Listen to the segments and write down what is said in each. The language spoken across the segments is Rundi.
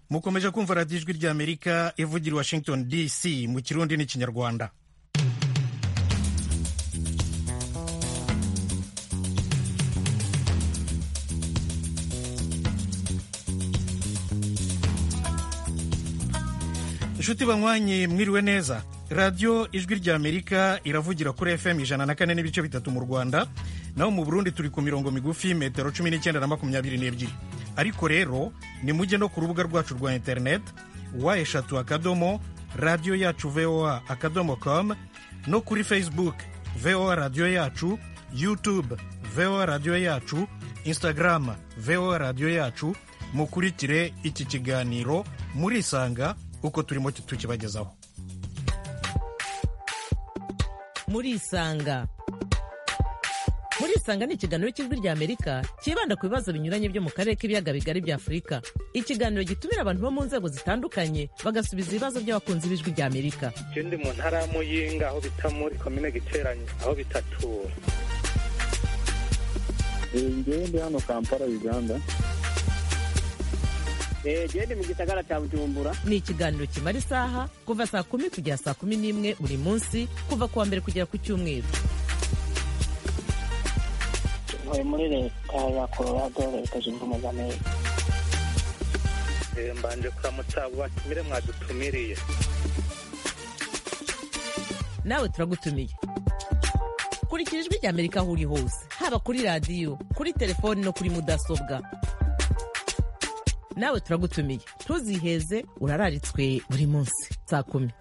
mukomeje kumva radiyo ijwi ry'amerika ivugira i washington dc mu kirundi n'ikinyarwanda inshuti banywanyi mwiriwe neza radiyo ijwi ry'amerika iravugira kuri fm ijana na kane n'ibice bitatu mu rwanda naho mu burundi turi ku mirongo migufi metero cumi n'icyenda na makumyabiri n'ebyiri ariko rero ni mujye no ku rubuga rwacu rwa interineti wa eshatu akadomo radiyo yacu voa akadomo com no kuri facebook voa radiyo yacu youtube voa radiyo yacu instagram voa radiyo yacu mukurikire iki kiganiro murisanga uko turimo tukibagezaho murisanga murisanga ni ikiganiro cy'ijwi rya amerika cyibanda ku bibazo binyuranye byo mu karere k'ibiyaga bigari bya afurika ikiganiro gitumira abantu bo mu nzego zitandukanye bagasubiza ibibazo by'abakunzi b'ijwi rya amerika je ndi mu ntara ya muyinga aho bita muri komine giteranye aho bitatura ngewe ndi hano kampala uganda gende mu gisagara cya bujumbura ni ikiganiro kimara isaha kuva saa kumi kugera saa kumi n'imwe buri munsi kuva ku wa mbere kugera ku cyumweru ntuye muri leta ya colorado leta zunze ubumwe za amerika Eh, mbanje kuramutsa abo batumire mwadutumiriye nawe turagutumiye kurikira ijwi rya amerika aho uri hose haba kuri radiyo kuri telefoni no kuri mudasobwa nawe turagutumiye ntuziheze urararitswe buri munsi saa kumi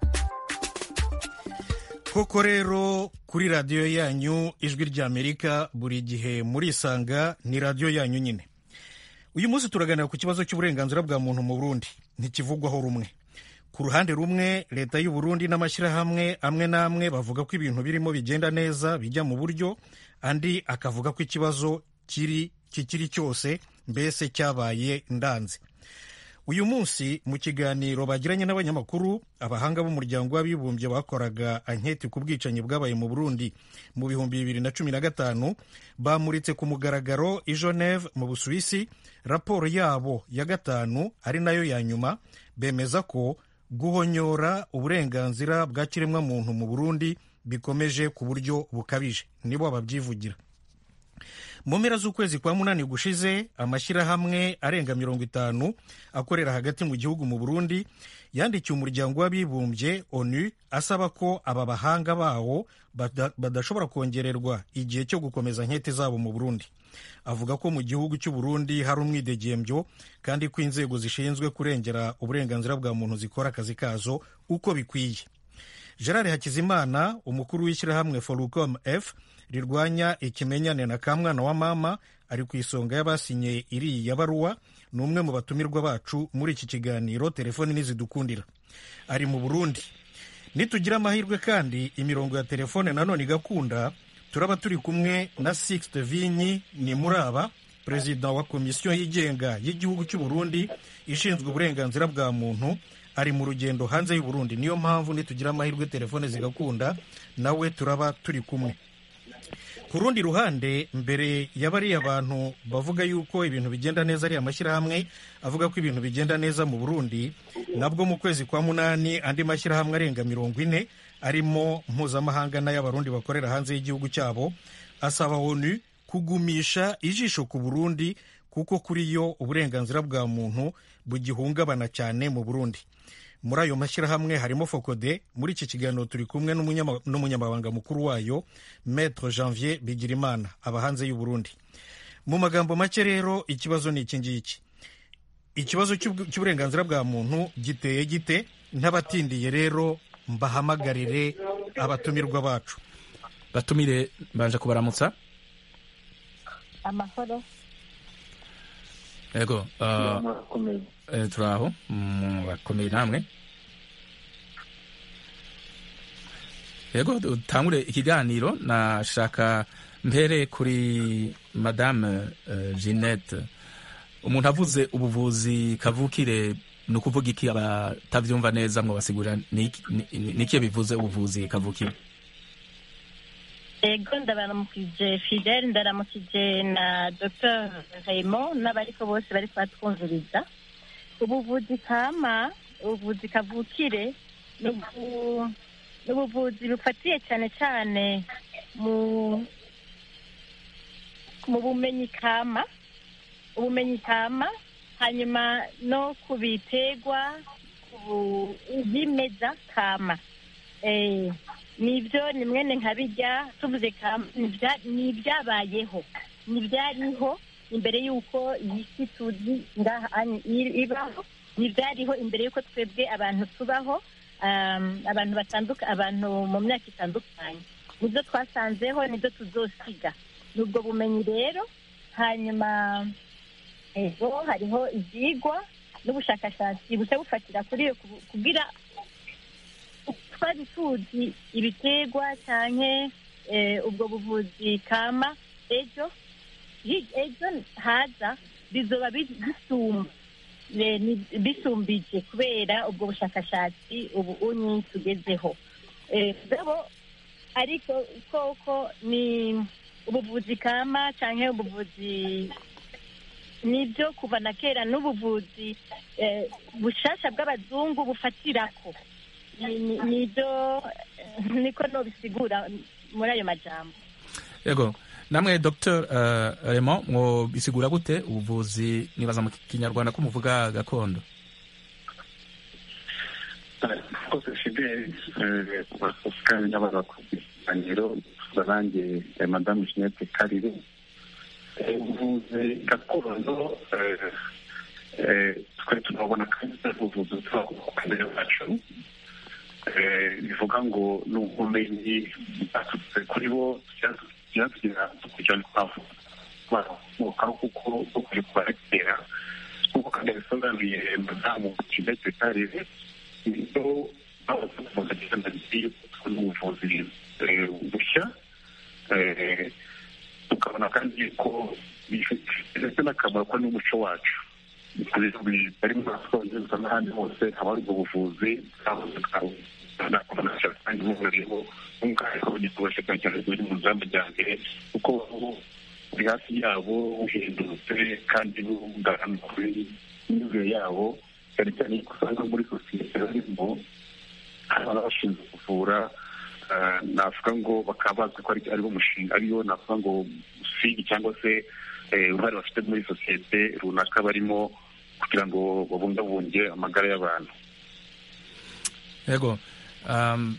koko rero kuri radiyo yanyu ijwi ry'amerika buri gihe murisanga ni radiyo yanyu nyine uyu munsi turaganira ku kibazo cy'uburenganzira bwa muntu mu burundi ntikivugwaho rumwe ku ruhande rumwe leta y'u Burundi n'amashyirahamwe amwe n'amwe bavuga ko ibintu birimo bigenda neza bijya mu buryo andi akavuga ko ikibazo kiri kikiri cyose mbese cyabaye ndanze uyu munsi mu kiganiro bagiranye n'abanyamakuru abahanga b'umuryango w'abibumbye bakoraga anketi ku bwicanyi bwabaye mu burundi mu bihumbi bibiri na cumi na gatanu bamuritse ku mugaragaro i geneve mu busuwisi raporo yabo ya gatanu ari nayo ya nyuma bemeza ko guhonyora uburenganzira bwa kiremwamuntu mu burundi bikomeje ku buryo bukabije nibo babyivugira mu mpera z'ukwezi kwa munani gushize amashyirahamwe arenga mirongo itanu akorera hagati mu gihugu mu burundi yandikiye umuryango w'abibumbye onu asaba ko aba bahanga bawo bada- badashobora kongererwa igihe cyo gukomeza nkete zabo mu burundi avuga ko mu gihugu cy'u burundi hari umwidegembyo kandi ko inzego zishinzwe kurengera uburenganzira bwa muntu zikora akazi kazo uko bikwiye gerard hakizimana umukuru w'ishyirahamwe forucom f rirwanya ikimenyane na kamwana wa mama ari ku isonga y'abasinye iriya baruwa ni umwe mu batumirwa bacu muri iki kiganiro telefoni nizidukundira ari mu burundi nitugira amahirwe kandi imirongo ya telefone nanone igakunda turaba turi kumwe na sixte vinyi ni muraba perezida wa komisiyo yigenga y'igihugu cy'u burundi ishinzwe uburenganzira bwa muntu ari mu rugendo hanze y'u Burundi niyo mpamvu nitugira amahirwe telefone zigakunda nawe turaba turi kumwe ku rundi ruhande mbere ya bariya bantu bavuga yuko ibintu bigenda neza ari amashyirahamwe avuga ko ibintu bigenda neza mu burundi nabwo mu kwezi kwa munani andi mashyirahamwe arenga mirongo ine arimo mpuzamahanga n'ay'abarundi bakorera hanze y'igihugu cyabo asaba onu kugumisha ijisho ku burundi kuko kuri yo uburenganzira bwa muntu bugihungabana cyane mu burundi muri ayo mashyirahamwe harimo fokode muri iki kiganiro turi kumwe n'umunyama- n'umunyamabanga mukuru wayo maître janvier bigirimana aba hanze y'u burundi mu magambo make rero ikibazo ni iki ngiki ikibazo cy'ubw- cy'uburenganzira bwa muntu giteye gite ntabatindiye rero mbahamagarire abatumirwa bacu batumire mbanje kubaramutsa amahoro yego uh, murakomeye eh, turaho mm, bakomeye namwe yego dutangure ikiganiro nashaka mpere kuri madame uh, jeannette umuntu avuze ubuvuzi kavukire ni ukuvuga iki abatavyumva neza mwo basigurira niki bivuze ubuvuzi kavukire ego ndabaramukije fidele ndaramukije na dr raymond n'abariko bose bari kubatwumviriza ubuvuzi kama ubuvuzi kavukire ni ubu- ni ubuvuzi bufatiye cyane cyane mu mu bumenyi kama ubumenyi kama hanyuma no ku biterwa ku byimeza kama Eh, nibyo ni mwene nka bijya tuvuze kama ni ibya- ni ibyabayeho ni ibyariho imbere y'uko iyi si tuzi ngaha ani- i- ibaho ni ibyariho imbere y'uko twebwe abantu tubaho um, abantu batanduka abantu mu myaka itandukanye nibyo twasanzeho nibyo tuzosiga ni ubwo bumenyi rero hanyuma ego hariho ibyigwa n'ubushakashatsi bushya bufatira kuri iyo kubu- kugira twari tuzi ibiterwa cyane ubwo buvuzi kama ejo hi- ejo haza bizoba bi- bisumba eh, ni- bisumbije kubera ubwo bushakashatsi ubu unyi tugezeho Eh, mugabo ariko koko ni ubuvuzi kama cyangwa ubuvuzi nibyo kuva na kera n'ubuvuzi eh, bushasha bw'abazungu bufatirako Ni- ni- nibyo eh, niko nobisigura muri ayo majambo yego namwe dr uh, remo mwobisigura gute ubuvuzi nibaza mu kinyarwanda ko muvuga gakondo rwose fideli kuvuga n'abaza ku biganiro nanjye eh, madamu jeanette karire Eh, ubuvuzi gakondo eh, eh, twe tunabona kandi ari ubuvuzi buturuka ku kamere bacu Eh, bivuga ngo ni ubumenyi bwaturutse kuri bo byatugira kugira ngo twavukaho kuko bwo kuri kubarekera nk'uko kandi bisobanuye madamu jeanette karire nibyo bahoze kuvuga cyane yuko tubona ubuvuzi eh, bushya eh, tukabona kandi ko bifite n'akamaro ko n'umuco wacu bari mu bwongereza n'ahandi hose haba hari ubwo buvuzi kandi buburiho n'umwihariko bugitubashe cyane cyane buri mu nzamba rya mbere kuko buri hafi yabo buhendutse kandi bugarana kuri imyumvire yabo cyane cyane ko usanga muri sosiyete barimo hari abashinzwe kuvura eh, navuga ngo bakaba bazi ko ari- ariwo mushinga ariyo navuga ngo usigi cyangwa se eh, uruhare bafite muri sosiyete runaka barimo kugira ngo babungabunge amagara y'abantu yego um,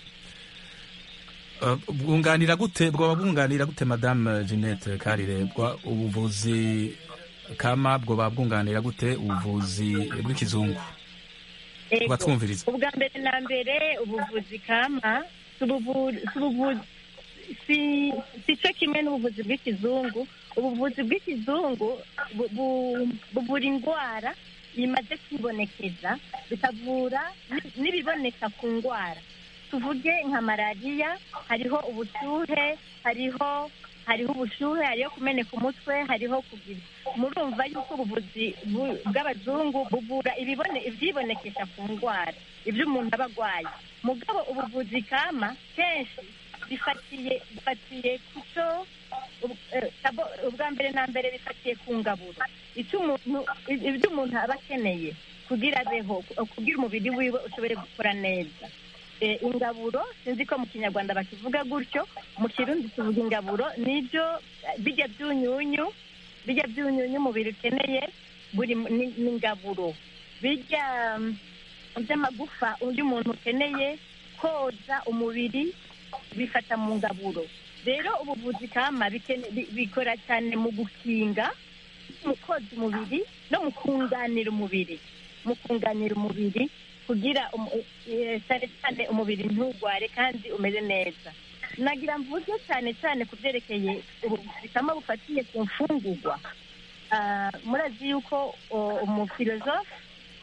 uh, bwunganira gute bwoba bwunganira gute madame jeanette karire bwa ubuvuzi kama bwoba bwunganira gute ubuvuzi bw'ikizungu Ego. tubatwumviriza ubwa mbere na mbere ubuvuzi kama si ubuvu- si ubuvu- si- si cyo kimwe n'ubuvuzi bw'ikizungu ubuvuzi bw'ikizungu bu- bu- buvura indwara imaze kwibonekeza bikavura ni- n'ibiboneka ku ndwara tuvuge nka malariya hariho ubushyuhe hariho hariho ubushyuhe hariho kumeneka umutwe hariho kugira murumva yuko ubuvuzi bu- bw'abazungu buvura ibibone ibyibonekesha ku ndwara ibyo umuntu aba arwaye mugabo ubuvuzi kama kenshi bifatiye bifatiye ku cyo ub- eh, sabo- ubwa mbere na mbere bifatiye ku ngaburo icyo umuntu ibyo umuntu aba akeneye kugira abeho kugira umubiri wiwe ushobore gukora neza Eh, ingaburo sinzi ko mu kinyarwanda bakivuga gutyo mu kirundi tuvuga ingaburo nibyo eh, bijya byunyunyu bijya byunyunyu umubiri ukeneye buri mu- ni ni ingaburo bijya mm, by'amagufa undi muntu ukeneye koza umubiri bifata mu ngaburo rero ubuvuzi kama bikene- bi- bikora cyane mu gukinga mu koza umubiri no mu kunganira umubiri mu kunganira umubiri kugira umu- eh, cyane cyane umubiri ntugware kandi umeze neza nagira mvuge cyane cyane ku byerekeye ubuvuzi kama bufatiye ku mfungurwa Ah, murazi yuko o- umufilozofe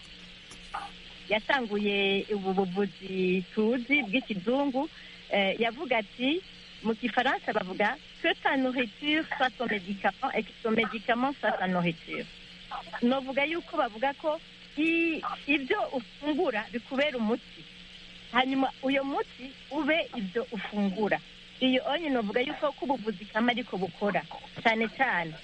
yatanguye ubu buvuzi tuzi bw'ikizungu eh, yavuga ati mu gifaransa bavuga que ta nourriture soit ton médicament et que ton médicament soit ta nourriture novuga yuko bavuga ko i- ibyo ufungura bikubera umuti hanyuma uyo muti ube ibyo ufungura iyo onye novuga yuko ko ubuvuzi kama ariko bukora cyane cyane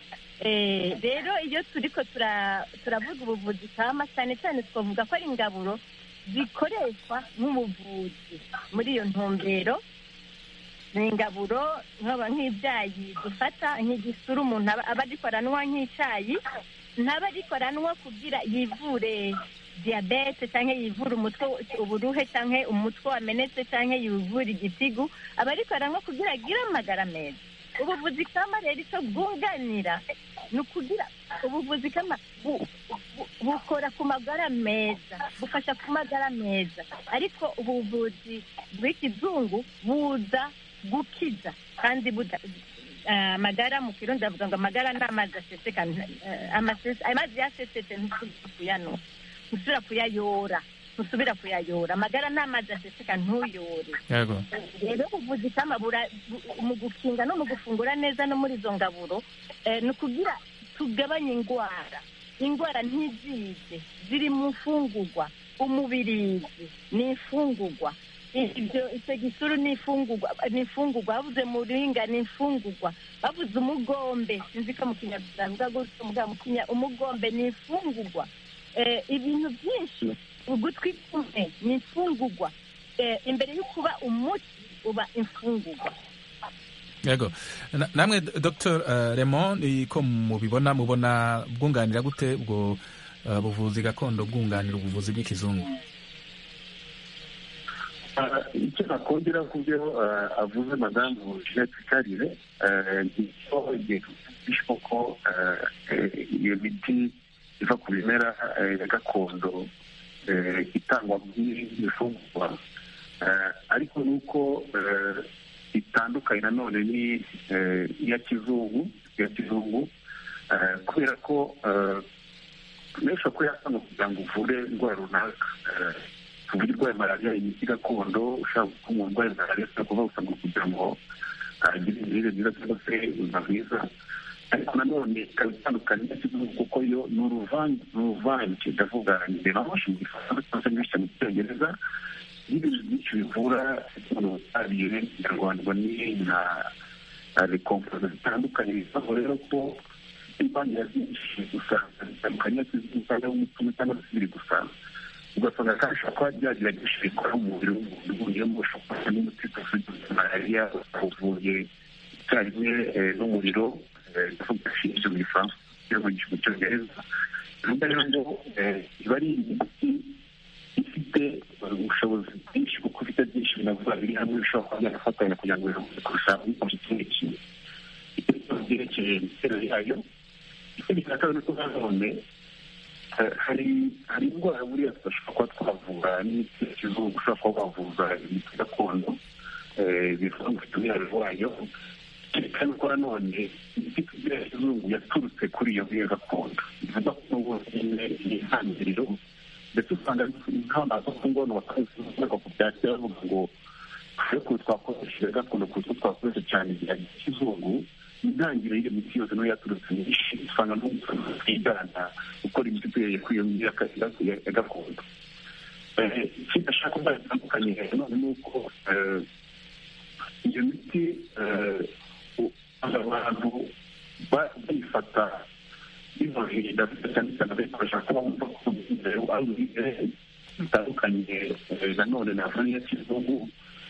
Eh, rero iyo turiko tura- turavuga ubuvuzi kama cyane cyane twavuga ko ari ingaburo zikoreshwa nk'ubuvuzi muri iyo ntumbero ni ingaburo nkaba nk'ibyayi dufata nk'igisura umuntu aba aba ariko aranywa nk'icyayi ntaba ariko aranywa kugira yivure diyabete cyangwa yivure umutwe uburuhe cyangwa umutwe wamenetse cyangwa yivure igitigu aba ariko aranywa kugira agire amagara meza ubuvuzi kama rero icyo bwunganira ni ukugira ubuvuzi kama bu- bu- bukora ku magara meza bufasha ku magara meza ariko ubuvuzi bw'ikizungu buza gukiza kandi buda eh, amagara mu kirundi bavuga ngo amagara ni amazi aseseka eh, amase- amazi yasesetse ntusubira kuyanywa ntusubira kuyayora ntusubira kuyayora amagara ni amazi aseseka ntuyore yego rero ubuvuzi kama bura- bu- mu gukinga no mu gufungura neza no muri izo ngaburo eh, ni ukugira tugabanye indwara indwara ntizize ziri mu mfungurwa umubirizi ni imfungurwa ibyo icyo gisuru ni imfungurwa ni imfungurwa bavuze muringa ni imfungurwa bavuze umugombe sinzi ko mu kinyarwanda bavuga gutyo mugabo mu kinya umugombe ni imfungurwa Eh, ibintu byinshi ugutwi kumwe ni imfungurwa Eh, imbere yo kuba umuti uba imfungurwa yego Na- namwe dr uh, raymond ni ko mubibona mubona bwunganira gute ubwo uh, buvuzi gakondo bwunganira ubuvuzi bw'ikizungu Ah, icyo nakongera ku byo ah, avuze madamu jeanette karire ah, ni cyo igihe bishwe ko ah, eh, iyo miti iva ku bimera eh, ya gakondo eh, itangwa nk'ibifungurwa Ah, ariko ni uko eh, itandukanye nanone ni eh, iya kizungu iya kizungu ah, kubera ko ah, menshi ko yasanga kugira ngo uvure indwara runaka Ah, tuvuge urwaye malariya imiti gakondo ushaka ko umuntu urwaye malariya ushobora kuba usanga kugira ngo agire imirire myiza cyangwa se ubuzima bwiza ariko nanone ikaba itandukanye n'ikizungu kuko yo ni uruvange ni uruvange ndavuga ndemashe mu gifaransa cyangwa se nyinshi mu cyongereza n'ibintu byinshi bivura umuntu ubutabire kinyarwanda ni nka rekompoza zitandukanye bivaho rero ko imbangira byinshi usanga zitandukanye n'ikizungu cyangwa umutima cyangwa se biri gusanga ugasanga kandi ushobora kuba byagerageje bikora mu mubiri w'umuntu uvuyemo ushobora kuba n'umuti ufite malariya uvuye icyarimwe eh, n'umuriro ndavuga shinge mu gifaransa cyangwa mu cyongereza bivuga rero ngo eh, iba ari imiti ifite eh, ubushobozi bwinshi kuko ifite byinshi binavuga biri hamwe bishobora kuba byanafatanya kugira ngo biramutse kurusha ikindi kintu icyo kibazo byerekeye imiterere yayo ikindi cya kabiri ni uko nanone Eh, hari hari indwara buriya tudashobora kuba twavura n'imiti ya kizungu ushobora kuba wavuza imiti gakondo eh, bivuga ngo ufite umwihariko wayo kandi ko nanone imiti tugira ya kizungu yaturutse kuri iyo ngiyo gakondo bivuga ko n'ubwo nyine ni intangiriro ndetse usanga nk'abantu ku ngono bakazivuga ku bya kera bavuga ngo ariko twakoresheje gakondo kuko twakoresha cyane igihe kizungu intangiriro y'iyo miti yose niyo yaturutse myinshi usanga twigana gukora imiti tuhereye kuri iyo miti ya- ya- ya gakondo Eh, ikindi ashaka kuba bitandukanye none ni uko eh, iyo miti eh, u- abantu ba- bayifata binoheye ndavuga cyane cyane abayikoresha kuba bumva ko imbere ari uburere bitandukanye eh, nanone navuga n'iya kizungu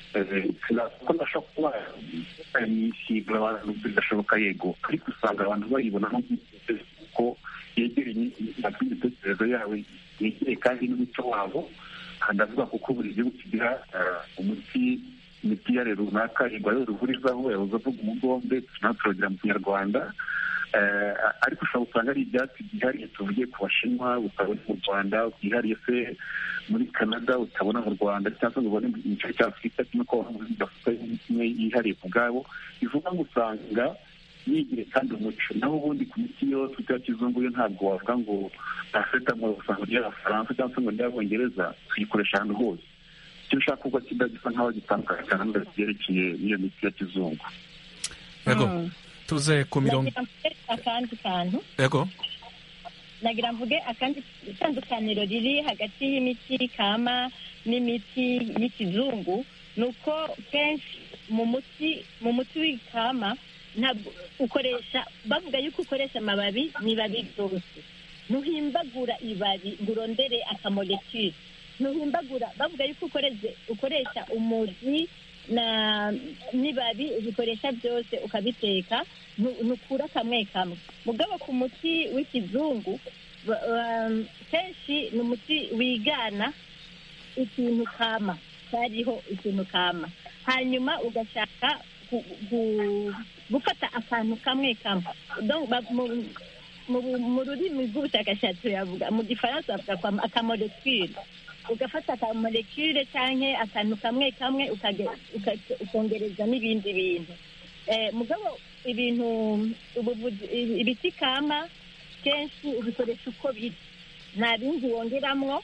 ko ndashobora kuba yisiga abantu bidashoboka yego ariko usanga abantu bayibonamo ko yegereye imitekererzo yawe yegereye kandi n'umuco wabo aha ndavuga kuko buri gihugu kigira eh, umuti imiti yare runaka igwa ruvurizaho yahoze avuga umugombe natwe turagira mu kinyarwanda Eh, ariko ushobora gusanga ari ibyatsi byihariye tuvuge ku bashinwa utabona mu rwanda byihariye se muri canada utabona mu rwanda cyangwa se ngo ubone mu gice cya afurika kimwe ko bafite imwe yihariye ku bwabo bivuga ngo usanga yigire kandi umuco naho ubundi ku miti yose ya kizungu yo ntabwo wavuga ngo paracetamol usanga ry'abafaransa cyangwa se ngo ry'abongereza tuyikoresha ahantu hose icyo ushaka kuba kiba gisa nk'aho gitandukanye cyane byerekeye n'iyo miti ya kizungu yego Mm. tuze ku mirongo nagira mvuge akandi kantu yego nagira mvuge akandi itandukaniro riri hagati y'imiti kama n'imiti y'ikizungu ni uko kenshi mu muti mu muti w'ikama ntabwo ukoresha bavuga yuko ukoresha amababi n'ibabi byose ntuhimbagura ibabi ngo urondere akamolekire ntuhimbagura bavuga yuko ukoresha ukoresha umuzi na n'ibabi ubikoresha byose ukabiteka ntu- ntukura kamwe kamwe mugabo ku muti w'ikizungu ba- um, kenshi ni umuti wigana ikintu kama cyariho ikintu kama hanyuma ugashaka gu- gu- gufata akantu kamwe kamwe Donc, ba- mu- mu- mu rurimi rw'ubushakashatsi yavuga mu gifaransa bavuga kwa akamolekire ugafata akamolekire cyangwa akantu kamwe kamwe ukage- uka- ukongereza n'ibindi bintu Eh, mugabo ibintu ubuvuzi ibi- ibiti kama kenshi ubikoresha uko biri nta bindi wongeramwo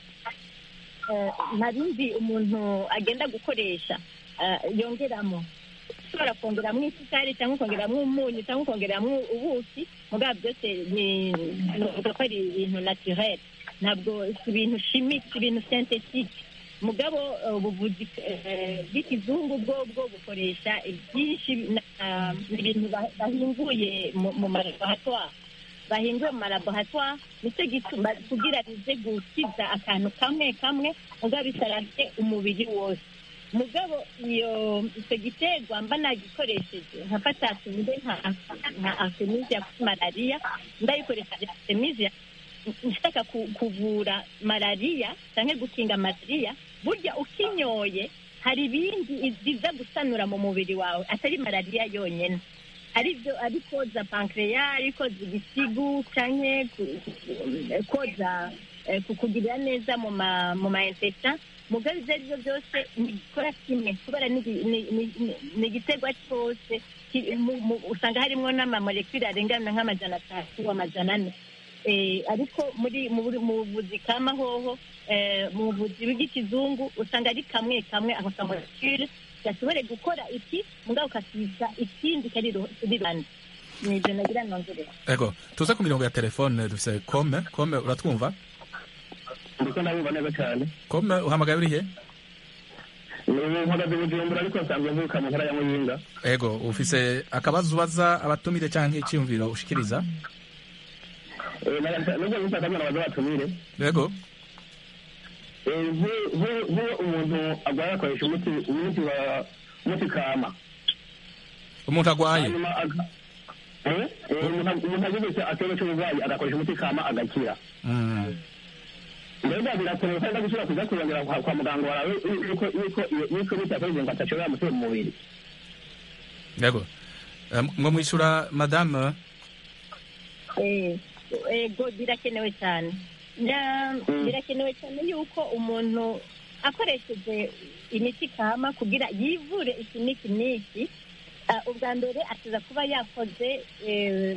eh, nta bindi umuntu agenda gukoresha eh, yongeramo ushobora kongeramo isukari cyangwa ukongeramo umunyu cyangwa ukongeramo ubuki mugabo byose ni nuvuga ko ari ibintu naturel ntabwo si ibintu chimique si ibintu synthetique mugabo eh, ubuvuzi eh, bw'ikizungu bwo bwo bukoresha byinshi na- ibintu ba- bahinguye mu mu malaboratoire bahinguye mu malaboratoire nicyo gituma kugira bize gukiza akantu kamwe kamwe mugabo bisarabye umubiri wose mugabo iyo icyo giterwa mba nagikoresheje nkafata tumbe nka nka artemisia kuri malariya ndayikoresha artemisia nshaka ku- kuvura malariya cyangwa gukinga malariya burya ukinyoye hari ibindi biza gusanura mu mubiri wawe atari malariya yonyine ari byo ari koza pankreya ari koza igisigu cyangwa ku- ku- koza eh, kukugirira neza mu ma mu ma intestin mugabo ibyo ari byo byose ntigikora kimwe kubera ni igi- ni- ni- ni- ni igiterwa cyose ki- mu- mu- usanga harimo n'amamolekule arengana nk'amajana atatu amajana ane Eh, ariko muri mu buri- mu buvuzi kama hoho eh, mu buvuzi bw'ikizungu usanga ari kamwe kamwe ako kamolekule gashobore gukora iki mugabo ukasiga ikindi kari ru- kuri rwanda ni ibyo nagira nongere ego tuze ku mirongo ya telefone dufise kome kome uratwumva ndiko ndabumva neza cyane kome uhamagaye urihe ni mpagaze bujumbura ariko nsanzwe mvuka mu ntara ya muyinga ego ufise akabazo ubaza abatumire canke icyumviro ushikiriza Eh, naga- nubwo nshaka ko nabaza batumire ego Eh, nk'u- nk'u- nk'uwo umuntu agwaye akoresha umuti umuti wa umuti kama umuntu agwaye hanyuma aga- Eh, eh, umuntu umuntu agize akibazo cy'uburwayi agakoresha umuti kama agakira Mm. mbega birakenewe kandi gusubira kuza kurongera kwa kwa muganga wawe yuko yuko yuko imiti yakoresheje ngo atashobora gutera mu mubiri ego Eh, ngo mwishura madame Eh, ego birakenewe cyane Na- birakenewe cyane yuko umuntu akoresheje imiti kama kugira yivure iki n'iki n'iki ah, ubwa mbere akiza kuba yakoze eh,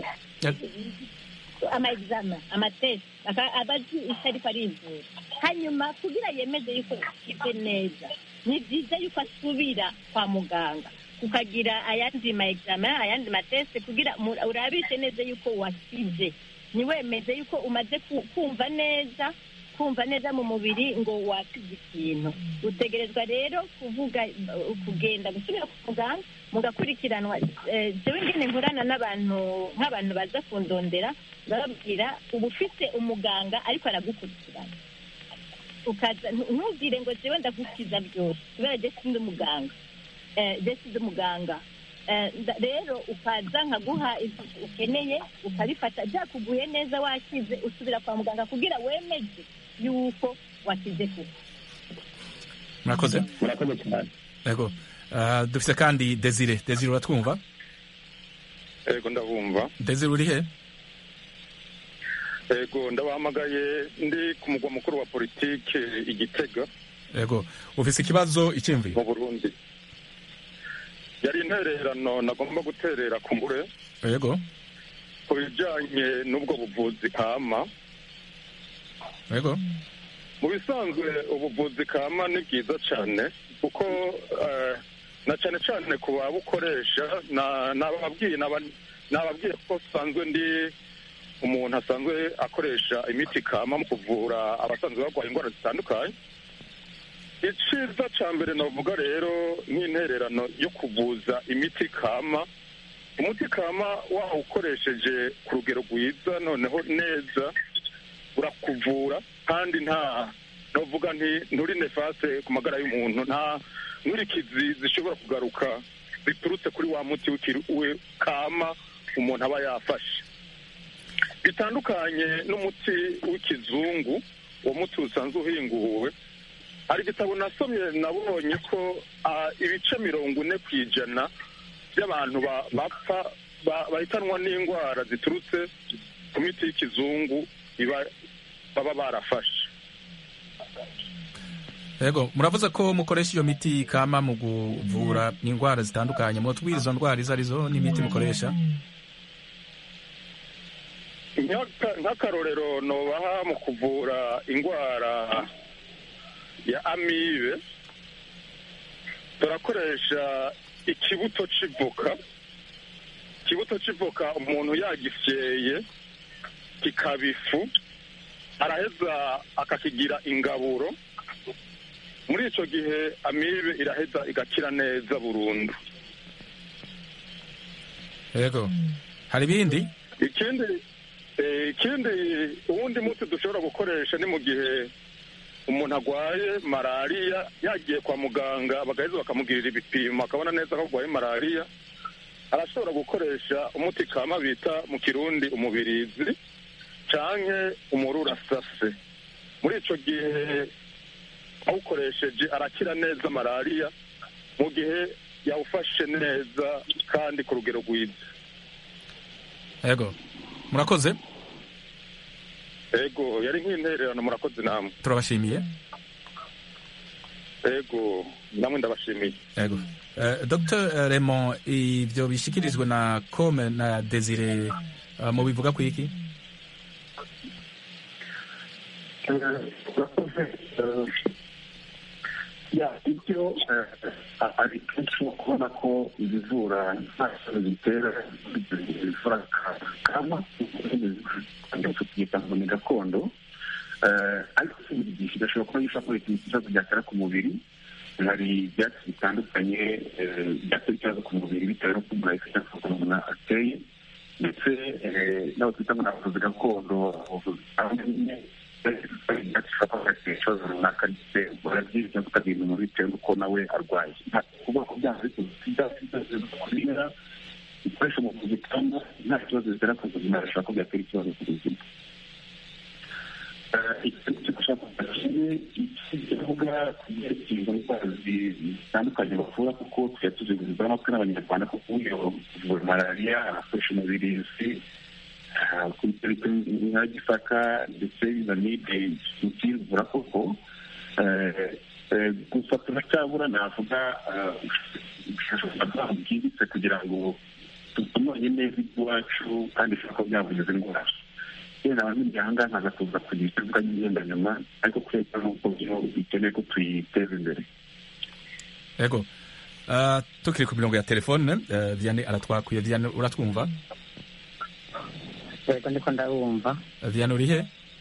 ama examen amatesi aba azi icyo ariko arivura hanyuma kugira yemeze yuko yakize neza ni byiza yuko asubira kwa muganga ukagira ayandi ma examen ayandi mateste kugira mu- urabishe neza yuko wakize ntiwemeze yuko umaze ku- kumva neza kumva neza mu mubiri ngo wakize ikintu utegerezwa rero kuvuga uh, kugenda gusubira ku muganga mugakurikiranwa Eh, jewe ngene nkorana n'abantu nk'abantu baza kundondera bababwira uba ufite umuganga ariko aragukurikirana ukaza ntu- ntubwire ngo jewe ndagukiza byose kubera je sindi umuganga Eh, je sindi umuganga Eh, nda- rero ukaza nkaguha ibyo ukeneye ukabifata byakuguye neza wakize usubira kwa muganga kugira wemeze yuko wakize kuko murakoze murakoze cyane ego Ah, dufise kandi desire desire uratwumva ego ndabumva desire urihe ego ndabahamagaye ndi ku mugwa mukuru wa politike igitega ego ufise ikibazo icyumviro mu burundi yari intererano nagomba guterera ku mbure ego ku bijyanye n'ubwo buvuzi kama ego mu bisanzwe ubuvuzi kama ni bwiza cyane kuko eh, na cyane cyane ku babukoresha na- nababwiye naba- nababwiye ko usanzwe ndi umuntu asanzwe akoresha imiti kama mu kuvura abasanzwe barwaye indwara zitandukanye icyiza cya mbere navuga rero nk'intererano yo kuvuza imiti kama umuti kama wawukoresheje ku rugero rwiza noneho neza urakuvura kandi nta novuga nti nturi nefase ku magara y'umuntu nta nkurikizi zishobora kugaruka ziturutse kuri wa muti w'ikiri- we kama umuntu aba yafashe bitandukanye n'umuti w'ikizungu uwo muti usanzwe uhinguwe hari igitabo nasomye nabonye ko ah, ibice mirongo ine ku ijana by'abantu ba- bapfa ba- bahitanwa n'indwara ziturutse ku miti y'ikizungu iba baba barafashe yego muravuze ko mukoresha iyo miti kama mu kuvura indwara zitandukanye mwotubwira izo ndwara izo arizo n'imiti mukoresha Nk'aka- nk'akarorero nobaha mu kuvura indwara ya amibe turakoresha ikibuto c'ivoka ikibuto c'ivoka umuntu yagisyeye kikaba ifu araheza akakigira ingaburo muri ico gihe amibe iraheza igakira neza burundu yego hari ibindi ikindi eh, ikindi uwundi muti dushobora gukoresha ni mu gihe umuntu arwaye malariya yagiye kwa muganga bagaheza bakamugirira ibipimo akabona neza ko arwaye malariya arashobora gukoresha umuti kama bita mu kirundi umubirizi canke umururasase muri ico gihe awukoresheje arakira neza malariya mu gihe yawufashe neza kandi ku rugero rwiza yego murakoze ego yari nk'intererano murakoze namwe turabashimiye ego namwe ndabashimiye yego Eh, dr Raymond ibyo bishyikirizwa na kome na desire eh, mubivuga ku iki ya ibyo ari kenshi kubona ko ibivura nta kibazo bitera bivura kama tukiyita ngo ni gakondo Eh, ariko si buri gihe kidashobora kuba gishobora kuba ikibazo byatera ku mubiri hari ibyatsi bitandukanye eh, byatera ikibazo ku mubiri bitewe n'uko umuntu ayifite n'uko umuntu ateye ndetse eh, n'abo twita ngo ni abavuzi gakondo abavuzi bamwe ibyatsi bishobora kuba byatera ikibazo runaka ndetse barabyirinda cyangwa kutagira umuntu bitewe n'uko nawe arwaye nta kuvuga ko byanga ariko ibyatsi byose kubera ibikoresho mu buvuzi kandi nta kibazo bitera ku buzima bishobora ko byatera ikibazo ku buzima kivuga ku byerekeye izo ndwara zitandukanye bavura kuko tujya tuzigurizwa natwe n'abanyarwanda kuko uyo kuvura malariya arakoresha umubirizi kuri nka gisaka ndetse na nide tukivura koko gusa turacyabura navuga ubushakashatsi bwimbitse kugira ngo tutumanye neza iby'iwacu kandi bishobora kuba byavugiza indwara yenda abamenya aha ngaha nkaza kuza kugira icyo mvuga ngenda nyuma ariko kubera n'uko byo bikeneye ko tuyiteza imbere yego Eh, tukiri ku mirongo ya telefone eh, Vianney aratwakuye Vianney uratwumva yego ndiko ndabumva Eh, Vianney uri he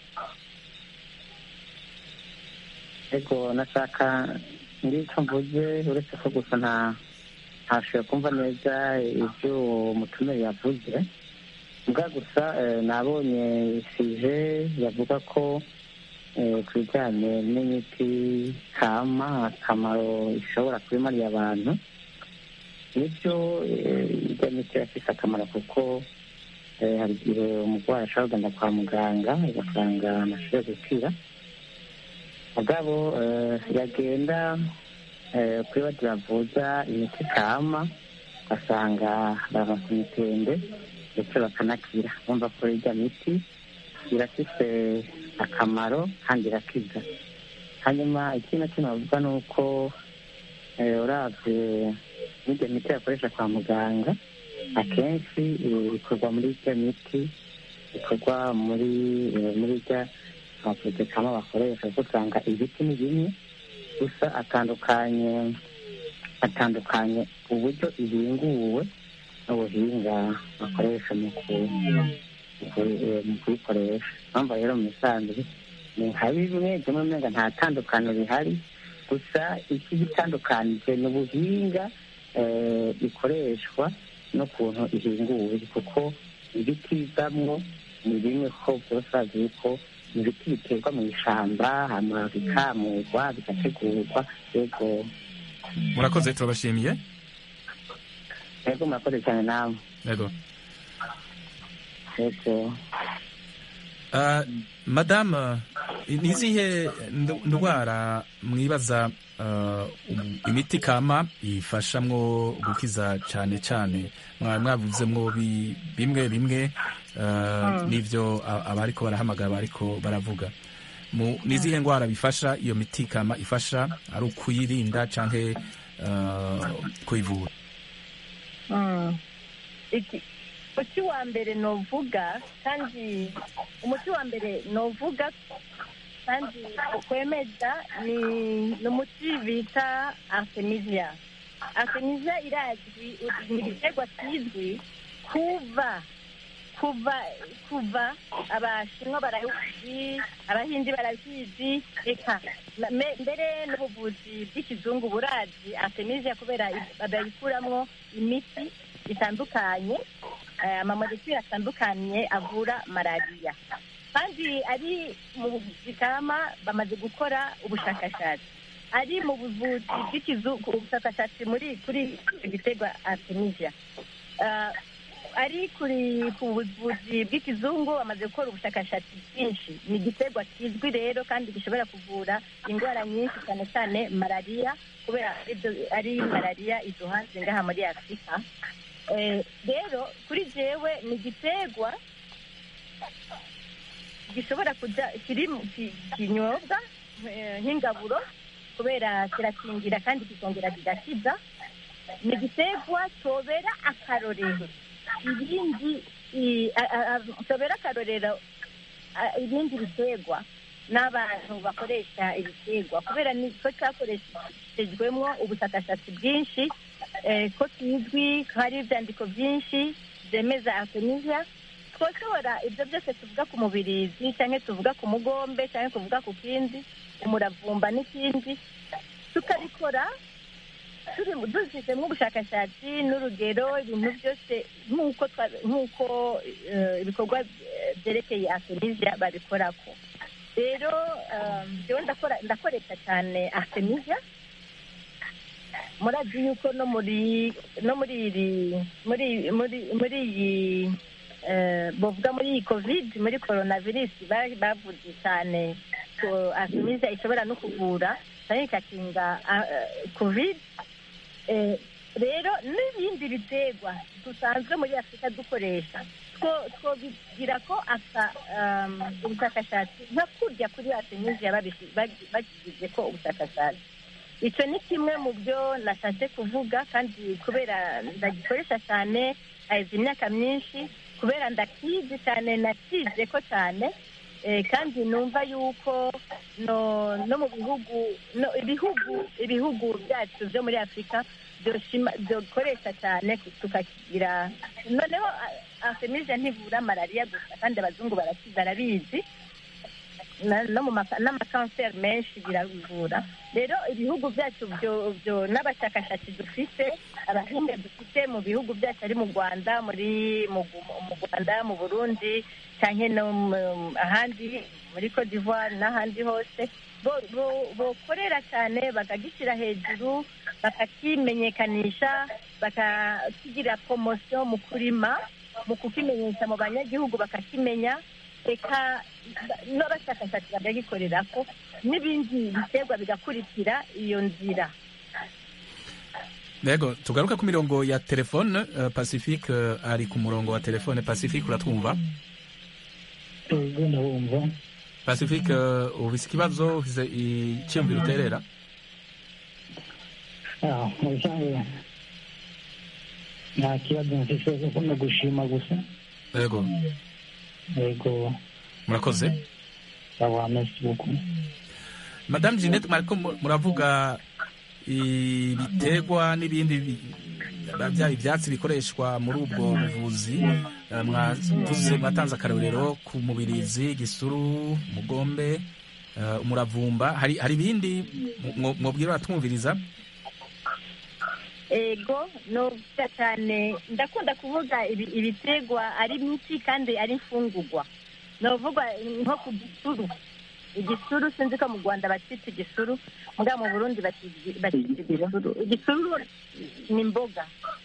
ariko nashaka ngicyo mvuze uretse ko gusa nta ntashoboye kumva neza ibyo uwo mutumire yavuze mbwa gusa eh, nabonye sije yavuga ko eh, ku bijyanye n'imiti kama akamaro ishobora kubimariye abantu nibyo eh, ijya miti irafise akamaro kuko eh, hari igihe umurwayi ashobora kugenda kwa muganga ugasanga amashoboye gukira mugabo eh, yagenda eh, kuri bati bavuza imiti kama ugasanga baronse imitende ndetse bakanakira bumva ko irya miti irafise akamaro kandi irakiza hanyuma ikindi na kimwe bavuga ni uko eh, uravye n'irya miti bakoresha kwa muganga akenshi eh, ikorwa muri irya miti ikorwa muri eh, muri irya amavuze kama bakoresha kuko usanga ibiti ni bimwe gusa atandukanye atandukanye uburyo ibinguwe n'ubuhinga bakoresha mu ku- mu ku- eh, mu kuyikoresha mpamvu rero mu misanzu ni nka bimwe bimwe umenga nta tandukaniro rihari gusa iki gitandukanije ni ubuhinga eh, ikoreshwa n'ukuntu ihinguwe kuko ibiti bivamwo ni bimwe ko byose bazi yuko ibiti biterwa mu ishyamba hanyuma bikamurwa bigategurwa yego murakoze turabashimiye yego murakoze cyane nawe yego yego Uh, madame ni izihe ndu- ndwara mwibaza uh, um- imiti kama ifashamwo gukiza cyane cyane mwaba mwavuzemwo bi- bimwe bimwe uh, n'ivyo a- abariko barahamagara bariko baravuga Mu- ni izihe ndwara bifasha iyo miti kama ifasha ari ukuyirinda canke uh, kuyivura Mm. Iki- umuti wa mbere novuga kandi umuti wa mbere novuga kandi ukwemeza ni ni umuti bita artemisia artemisia irazwi ni igiterwa kizwi kuva kuva kuva abashinwa barabizi abahindi barabizi reka na- me- mbere n'ubuvuzi bw'ikizungu burazi artemisia kubera i- babikuramwo imiti itandukanye eh, amamolekule atandukanye avura malariya kandi ari mu buvuzi kama bamaze gukora ubushakashatsi ari mu buvuzi bw'ikizungu ubushakashatsi muri kuri icyo giterwa artemisia Eh, ari kuri ku buvuzi bw'ikizungu bamaze gukora ubushakashatsi bwinshi ni igiterwa kizwi rero kandi gishobora kuvura indwara nyinshi cyane cyane malariya kubera ibyo- ari malariya iduhanze ngaha muri afurika Eh, rero kuri jewe ni igiterwa gishobora kuja kiri mu ki- kinyobwa eh, nk'ingaburo kubera kirakingira kandi kikongera kigakiza ni igiterwa tobera akarorero ibindi i- a- a- a- tobera akarorero a- ibindi biterwa n'abantu bakoresha ibiterwa kubera niko cyakoreshejwemo ubushakashatsi bwinshi eh, ko kizwi ko hari ibyandiko byinshi byemeza artemisia twoshobora ibyo byose tuvuga ku mubirizi cyangwa tuvuga ku mugombe cyangwa tuvuga ku kindi umuravumba n'ikindi tukabikora turi dushyizemo ubushakashatsi n'urugero ibintu byose nk'uko twa- nk'uko eh, ibikorwa eh, byerekeye artemisia babikorako rero eh, njyewe ndakora ndakoresha cyane artemisia murazi yuko no muri no muri iri muri muri muri iyi eh, bavuga muri iyi covid muri coronavirus ba- bavuze cyane ko artemisia ishobora no kuvura cyane ikakinga ah, eh, covid Eh, rero n'ibindi biterwa dusanzwe muri afurika dukoresha two twobigira ko aka um, ubushakashatsi nka kurya kuri artemisia babishi- bagi- bagize ko ubushakashatsi icyo ni kimwe mu byo nashatse kuvuga kandi kubera ndagikoresha cyane hahize imyaka myinshi kubera ndakizi cyane nakize ko cyane eh, kandi numva yuko no no mu bihugu no ibihugu ibihugu byacu byo muri afurika byoshima- byokoresha cyane tukakigira noneho artemisia ntivura malariya gusa kandi abazungu baraki- barabizi na- no mu maka- n'amakanseri menshi birabivura rero ibihugu byacu byo byo n'abashakashatsi dufite abahinga dufite mu bihugu byacu ari mu rwanda muri mu Gu- mu rwanda mu burundi cyangwa no mu- ahandi muri cote d'ivoire n'ahandi hose bo- bo- bokorera cyane bakagishyira hejuru bakakimenyekanisha bakakigira poromosiyo mu kurima mu kukimenyesha mu banyagihugu bakakimenya reka n'abashakashatsi bakagikorera ko n'ibindi biterwa bigakurikira iyo nzira Yego tugaruka ku mirongo ya telefone uh, Pacifique uh, ari ku murongo wa telefone Pacifique uratwumva ego ndabumva Pacifique uh, ufise ikibazo ufise icyumviro uterera Ah, mu bisanzwe nta kibazo mfise kuko ni gushima gusa Yego ego murakoze sawa merci beaucoup Madame Jeanette mwariko mu- muravuga ibiterwa n'ibindi bi- bya ibyatsi bikoreshwa muri ubwo buvuzi eh, mwavuze mwatanze akarorero ku mubirizi gisuru mugombe eh, umuravumba hari hari ibindi mwo- mwobwira abatwumviriza ego novuga cyane ndakunda kuvuga ibi- ibitegwa ari miti kandi ari imfungugwa novuga nko ku gisuru igisuru sinzi ko mu rwanda bacita igisuru muga mu burundi bacita bacita igisuru igisuru ni imboga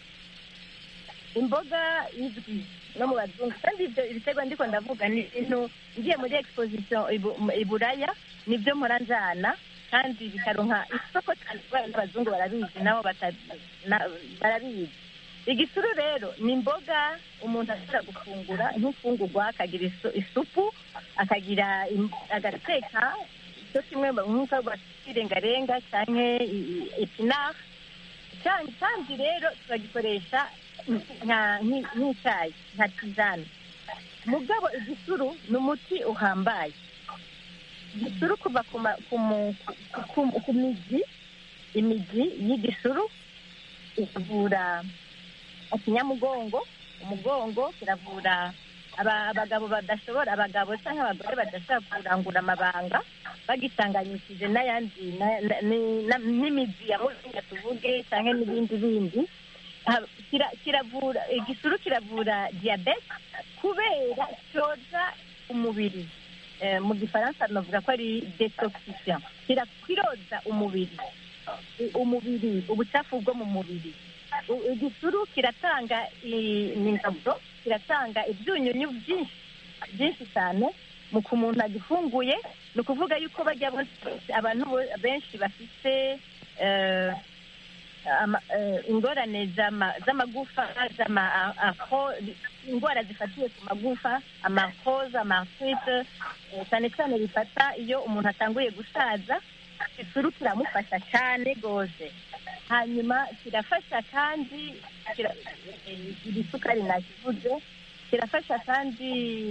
imboga izwi no mu bazungu kandi ibyo ibitego ndiko ndavuga ni ibintu ngiye muri exposition ibu- i buraya nibyo mpora njana kandi bikaronka isoko cyane kubera n'abazungu barabizi nabo bata- na- barabizi igisuru rero ni imboga umuntu ashobora gufungura nk'imfungurwa akagira isu- isupu akagira im- agateka cyo kimwe mu- nk'uko bakirengarenga cyangwa epinari kandi kandi rero turagikoresha nka- nki- nk'icyayi nka tizane mugabo igisuru ni umuti uhambaye igisuru kuva ku ma- ku mu- ku- ku- ku mizi imizi y'igisuru ikavura ikinyamugongo umugongo kiravura aba- abagabo badashobora abagabo cyangwa abagore badashobora kurangura amabanga bagitanganyishije n'ayandi na- na- ni- na- n'imizi ya muringa tuvuge cyangwa n'ibindi bindi Ha- kira- kiravura igisuru kiravura diyabete kubera cyoza umubiri Eh, mu gifaransa navuga ko ari detoxifiant Kira- kiroza umubiri I- umubiri ubucafu bwo mu mubiri U- igisuru kiratanga i- ingaburo kiratanga ibyunyunyu byinshi byinshi cyane mu ku muntu agifunguye ni ukuvuga yuko bajya bose- abantu bo- benshi bafite eh, ama- eh, ingorane z'ama- z'amagufa z'ama- a- afro- indwara zifatiye ku magufa amakoza amartrite eh, cyane cyane bifata iyo umuntu atanguye gusaza isuru kiramufasha cyane rwose hanyuma kirafasha kandi kira- eh, iri sukari nakivuze kirafasha kandi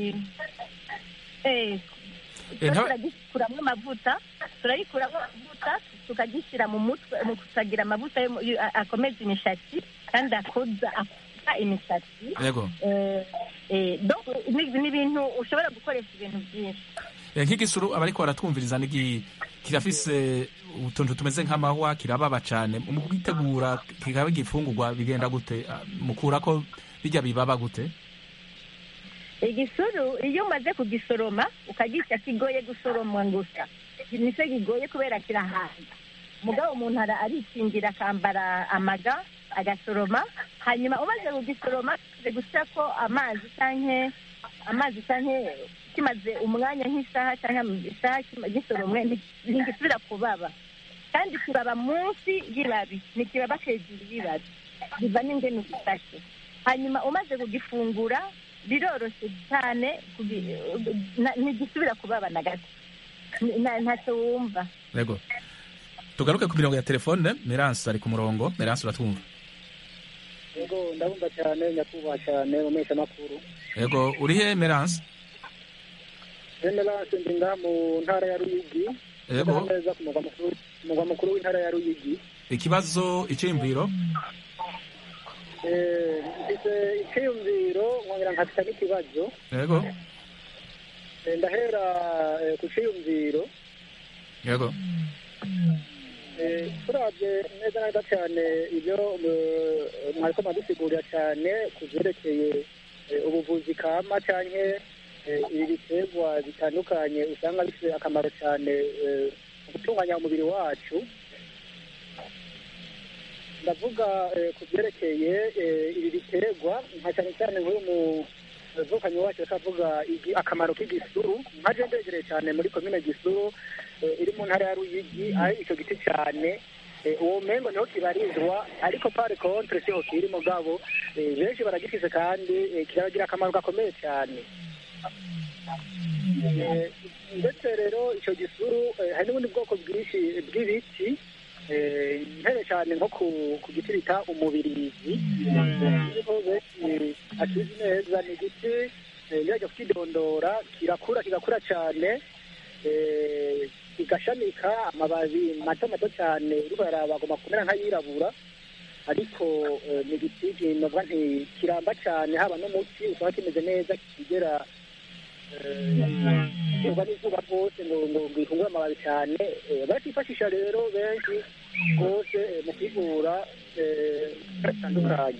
eh, Eh, nta- turagikuramo amavuta turayikuramo amavuta tukagishyira mu mutwe mu kusagira amavuta yo mu- yo- a- akomeza imishatsi kandi akoza akoza imisatsi yego Eh, eh, donc ni ni ibintu ushobora gukoresha ibintu byinshi Eh, nk'igisuru abariko baratwumviriza nigi kirafise utuntu tumeze nk'amahwa kirababa cane mu kwitegura kikaba igifungurwa bigenda gute Ah, mukura ko bijya bibaba gute igisuru iyo umaze kugisoroma ukagica kigoye gusoromwa gusa nicyo kigoye kubera kirahaza mugabo umuntu ara- arikingira akambara amaga agasoroma hanyuma umaze kugisoroma kimaze gusa ko amazi canke amazi canke kimaze umwanya nk'isaha cyangwa isaha kima- gisoromwe nti- ntigisubira kubaba kandi kibaba munsi y'ibabi ntikibaba hejuru y'ibabi biva n'ingene ugifashe hanyuma umaze kugifungura biroroshye cyane kugi- na- ntigisubira kubaba na gato N- na- ntacyo wumva yego tugaruke ku mirongo ya telefone meranse ari ku murongo meranse uratwumva yego ndabumva cyane nyakubahwa cyane mu mpeshamakuru yego uri he meranse generance ndi ngaha mu ntara ya ruyigi Yego. Ndaha neza ku mugwa mukuru ku mugwa mukuru w'intara ya ruyigi ikibazo iciyumviro Eh, mfite icyiyumviro nkongera nkafite n'ikibazo yego Eh, ndahera eh, ku cyiyumviro yego Eh, turabye neza neza cyane ibyo eh, mwariko mwadusigurira cyane ku byerekeye eh, ubuvuzi kama canke eh, ibi biterwa bitandukanye usanga bifite akamaro cyane eh, mu gutunganya umubiri wacu ndavuga eh, ku byerekeye eh, ibi biterwa nka cyane cyane nk'uyu muvukanyi wacu akavuga igi- akamaro k'igisuru nkaje ndegereye cyane muri komine gisuru eh, iri mu ntara ya ruyigi aho icyo giti cyane eh, uwo mengo niho kibarizwa ariko pare contre siho kiri mugabo eh, benshi baragifise kandi eh, kiragira akamaro gakomeye cyane Eh, ndetse rero icyo gisuru eh, hari n'ubundi bwoko bwinshi bw'ibiti eh, mpere cyane nko ku ku giti bita umubirizi niho benshi akizi neza ni igiti eh, yajya kukidondora kirakura kigakura cyane eh, kigashamika amababi mato mato cyane uriko yaraba agomba kumera nk'ayirabura ariko eh, ni igiti kinovuga nti kiramba cyane haba n'umuti usanga kimeze neza kigera izuba n'izuba rwose ngo ngo ngo ifungure amababi cyane eh, bakifashisha rero benshi rwose eh, mu kwivura eh, bitandukanye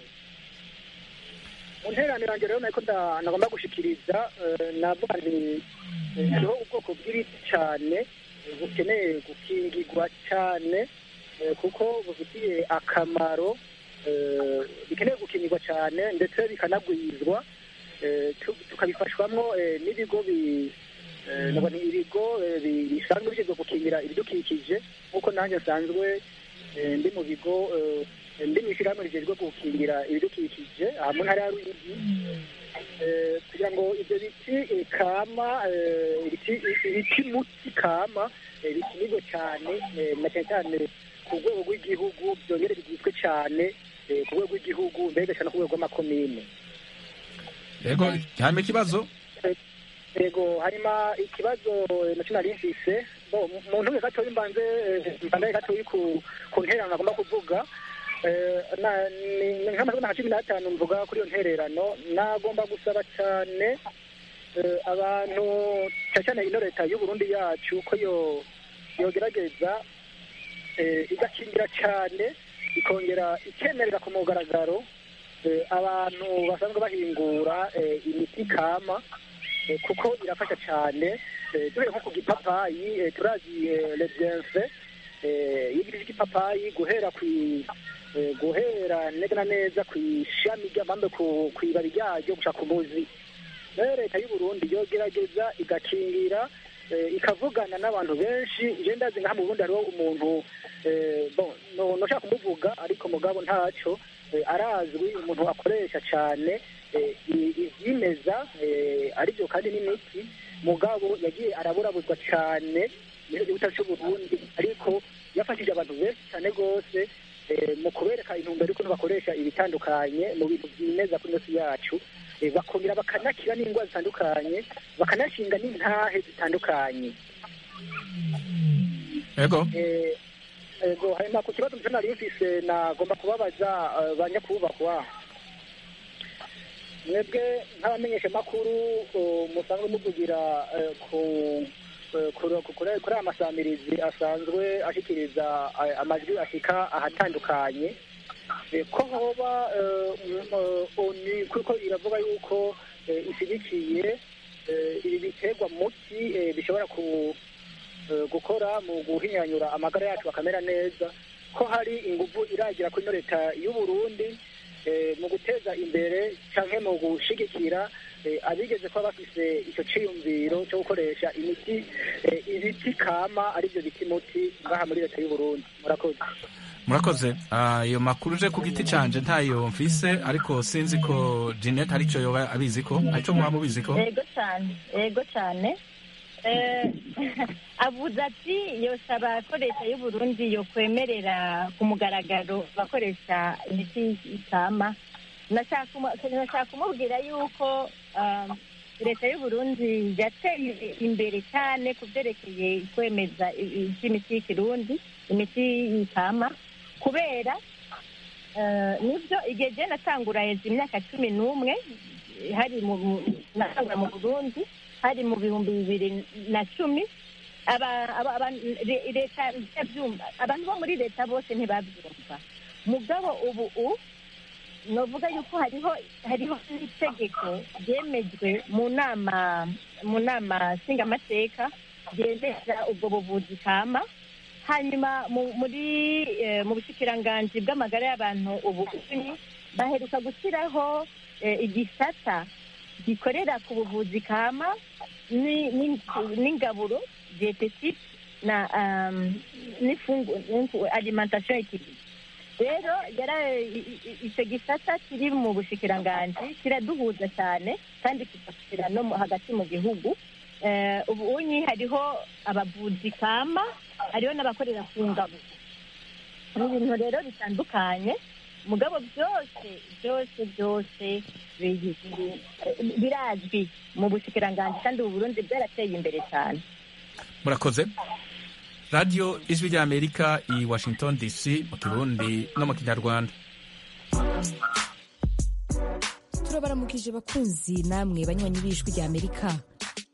mu nteraniro yanjye rero nako nda- nagomba gushikiriza eh, navuga nti eh, hariho ubwoko bw'ibiti cyane eh, bukeneye gukingirwa cyane eh, kuko bufitiye akamaro eh, bikeneye gukingirwa cyane ndetse bikanagwizwa eh, tu- tukabifashwamo eh, n'ibigo bi- eh, nabwo ni ibigo eh, bi- bisanzwe bishinzwe gukingira ibidukikije nk'uko nanjye nsanzwe eh, ndi mu bigo eh, ndi mu ishyirahamwe rijejwe gukingira ibidukikije aha mu ntara ya ruyigi eh, kugira ngo ibyo biti eh, kama eh, ibiti ibiti muti kama eh, bikinirwe cyane eh, na cyane cyane ku rwego rw'igihugu byongere bigizwe cyane eh, ku rwego rw'igihugu mbega cyane ku rwego rw'amakomine yego hanyuma ikibazo yego harimo ikibazo eh, nacyo nari mfise bo mu- mu ntuye gatoya mbanze eh, mbandaye gatoya ku ku ntererano nagomba kuvuga Eh, na- ni ni nk'amazina nka cumi n'atanu mvuga kuri iyo ntererano nagomba gusaba cyane eh, abantu cyane cyane ino leta y'u Burundi yacu ko yo yogerageza eh, igakingira cyane ikongera ikemerera ku mugaragaro eh, abantu basanzwe bahingura eh, imiti kama eh, kuko irafasha cyane eh, duhere nko ku gipapayi eh, turazi eh, le bienfait eh, y'igiti cy'igipapayi guhera ku eh, guhera neza na neza ku ishami ry'amambe ku ku ibabi ryaryo gushaka umuzi rero leta y'u Burundi yogerageza igakingira eh, ikavugana n'abantu benshi je ndazi nka mu Burundi hariho umuntu eh, bon no noshaka kumuvuga ariko mugabo ntaco eh, arazwi umuntu akoresha cyane eh, i- ivyimeza eh, arivyo kandi n'imiti mugabo yagiye araburabuzwa cyane muri gihugu cyacu cy'u Burundi ariko yafashije abantu benshi cyane rwose eh, mu kubereka intumbero y'ukuntu bakoresha ibitandukanye mu bintu byimeza kuri ino si yacu eh, bakongera bakanakira n'indwara zitandukanye bakanashinga n'intahe zitandukanye yego Eh, ego hanyuma ku kibazo mutwe nari mfise nagomba kubabaza eh, ba nyakubahwa mwebwe nk'abamenyeshamakuru eh, musanzwe muvugira eh, ku eh, kuri kuri- kuri aya masamirizi asanzwe ashikiriza eh, amajwi ashika ahatandukanye Eh, ko hoba eh, mm, eh, oni kuko iravuga yuko eh, ishyigikiye eh, ibi biterwa muti eh, bishobora ku eh, gukora mu guhinyanyura amagara yacu akamera neza ko hari ingufu iragira kuri ino leta y'u Burundi eh, mu guteza imbere canke mu gushigikira eh, abigeze kuba bafise ico ciyumviro cyo gukoresha imiti eh, ibiti kama arivyo biti muti ngaha muri leta y'u Burundi murakoze murakoze Ah, ayo makuru uje ku giti canje ntayo mfise ariko sinzi ko Jeanette arico yoba abizi ko arico muba mubizi ko yego cyane yego cyane Eh, avuze ati yosaba ko leta y'u Burundi yokwemerera ku mugaragaro abakoresha imiti ikama nashaka kumu- nashaka kumubwira yuko um, leta y'u Burundi yateye imbere cyane ku byerekeye kwemeza i- iby'imiti y'ikirundi imiti ikama kubera eh, nibyo igihe je natangura heza imyaka cumi n'umwe hari mu mu- natangura mu burundi hari mu bihumbi bibiri na cumi aba- aba- aba- le- leta ntiyabyumva abantu bo muri leta bose ntibabyumva mugabo ubu u novuga yuko hariho hariho n'itegeko ryemejwe mu nama mu nama nshingamateka ryemeza ubwo buvuzi kama hanyuma mu- muri eh, mu bushikiranganji bw'amagara y'abantu ubu baheruka gushyiraho eh, igisata gikorera ku buvuzi kama ni- ni- n'ingaburo dietetique na um, n'ifungu n'ifu- alimentation équilibrée rero yara i- i- icyo gisata kiri mu bushikiranganji kiraduhuza cyane kandi kigashira no mu- hagati mu gihugu Eh, ubu unyi hariho abavuzi kama hariho n'abakorera ku ngabo ni ibintu rero bitandukanye mugabo byose byose byose biri- biri- birazwi mu bushikiranganji kandi ubu burundi bwarateye imbere cyane murakoze radiyo ijwi ry'amerika i washington dc mu kirundi no mu kinyarwanda turabaramukije bakunzi namwe banywanyi b'ijwi rya amerika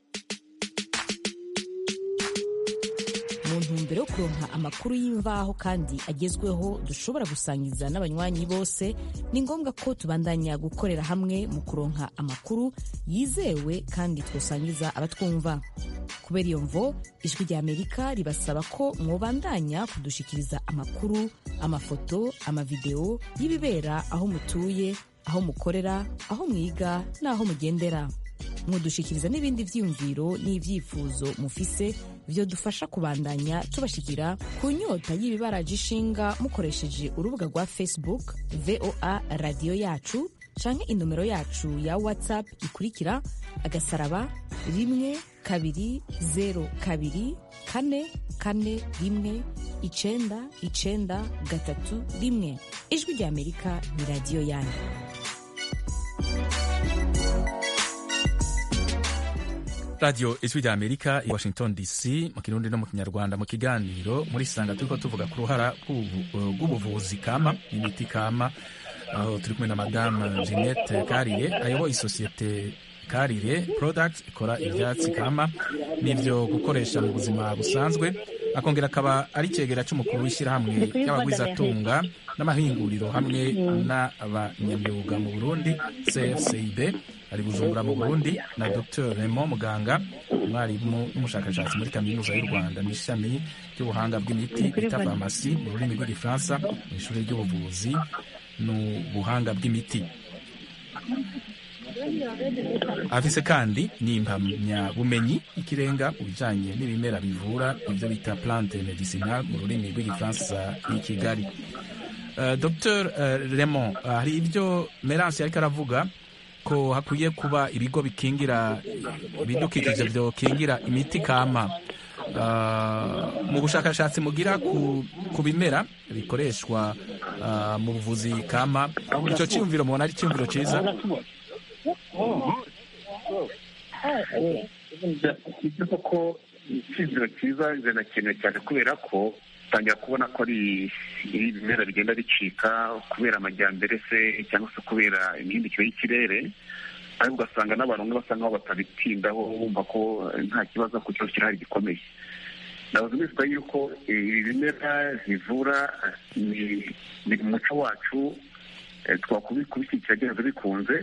ntumbero yo kuronka amakuru y'imvaho kandi agezweho dushobora gusangiza n'abanywanyi bose ni ngombwa ko tubandanya gukorera hamwe mu kuronka amakuru yizewe kandi twosangiza abatwumva kubera iyo mvo ijwi rya amerika ribasaba ko mwobandanya kudushikiriza amakuru amafoto amavideo y'ibibera aho mutuye aho mukorera aho mwiga n'aho mugendera mudushikiriza n'ibindi vyiyumviro n'ivyifuzo mufise vyo dufasha kubandanya tubashikira ku nyota y'ibibaraje ishinga mukoresheje urubuga rwa facebook voa radiyo yacu canke inomero yacu ya whatsapp ikurikira agasaraba rimwe kabiri zero kabiri kane kane rimwe icenda icenda gatatu rimwe ijwi rya amerika ni radiyo yanyu radiyo ijwi rya amerika i washington dc mu kirundi no mu kinyarwanda mu kiganiro muri sanga turiko tuvuga ku ruhara rw'ubu- rw'ubuvuzi kama imiti kama aho turi kumwe na madame jeannette karire ayoboye isosiyete karire product ikora ivyatsi kama n'ivyo gukoresha mu buzima busanzwe akongera akaba ari icegera c'umukuru w'ishyirahamwe ry'abagwizatunga n'amahinguriro hamwe n'abanyamyuga mu burundi cfcib ari bujumbura mu burundi na dr raymond muganga umwarimu n'umushakashatsi muri kaminuza y'u rwanda mu ishami ry'ubuhanga bw'imiti bita farumasi mu rurimi rw'igifaransa mu ishuri ry'ubuvuzi n'ubuhanga bw'imiti afise kandi n'impamyabumenyi y'ikirenga mu bijanye n'ibimera bivura ibyo bita plante medicinal mu rurimi rw'igifaransa i kigali Uh, dr uh, raymond uh, hari ibyo merance yariko aravuga ko hakwiye kuba ibigo bikingira ibidukikije vyokingira imiti kama uh, mu bushakashatsi mugira ku, ku bimera bikoreshwa uh, mu buvuzi kama ico ciyumviro mubona ari ciyumviro ciza ibyo koko icyizere cyiza birakenewe cyane kubera ko utangira kubona ko ari ibimera bigenda bicika kubera amajyambere se cyangwa se kubera imihindukire y'ikirere ariko ugasanga n'abantu bamwe basa nkaho batabitindaho bumva ko nta kibazo ku kibazo kirahari gikomeye nabuze bivuga yuko ibi bimera bivura ni biri mu muco wacu twakubishyigikira byanze bikunze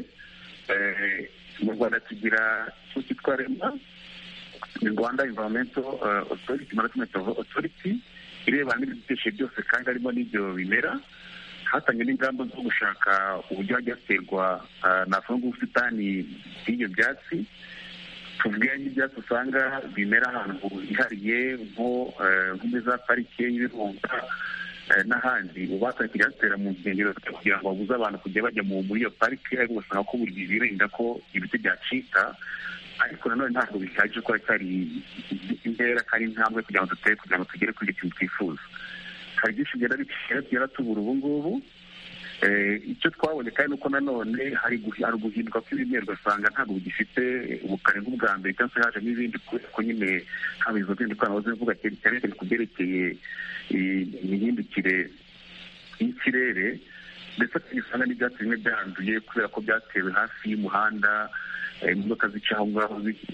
mu rwanda tugira icyo cyitwa rema ni rwanda environmental authority management authority irebana n'ibidukikije byose kandi harimo n'ibyo bimera hatangwa n'ingamba zo gushaka uburyo hajya haterwa navuga ubusitani bw'ibyo byatsi tuvuge n'ibyatsi usanga bimera ahantu hihariye nko muri za parike y'ibirunga n'ahandi ubatanye kujya batera mu nkengero kugira ngo babuze abantu kujya bajya muri iyo parike ariko ugasanga ko buri gihe birinda ko ibiti byacika ariko nanone ntabwo bihagije ko hari intera kandi intambwe kugira ngo dutere kugira ngo tugere kuri icyo kintu twifuza hari byinshi bigenda bikera tugera tubura ubu ngubu icyo twabonye kandi nuko nanone hari uguhinduka kw'ibimera ugasanga ntabwo bigifite ubukare nk'ubwa mbere cyangwa se hajemo ibindi kubera ko nyine haba izo zindi ikoranabuhanga zivuga cyane cyane ku byerekeye imihindukire y'ikirere ndetse tugisanga n'ibyatsi bimwe byanduye kubera ko byatewe hafi y'umuhanda imodoka zica aho ngaho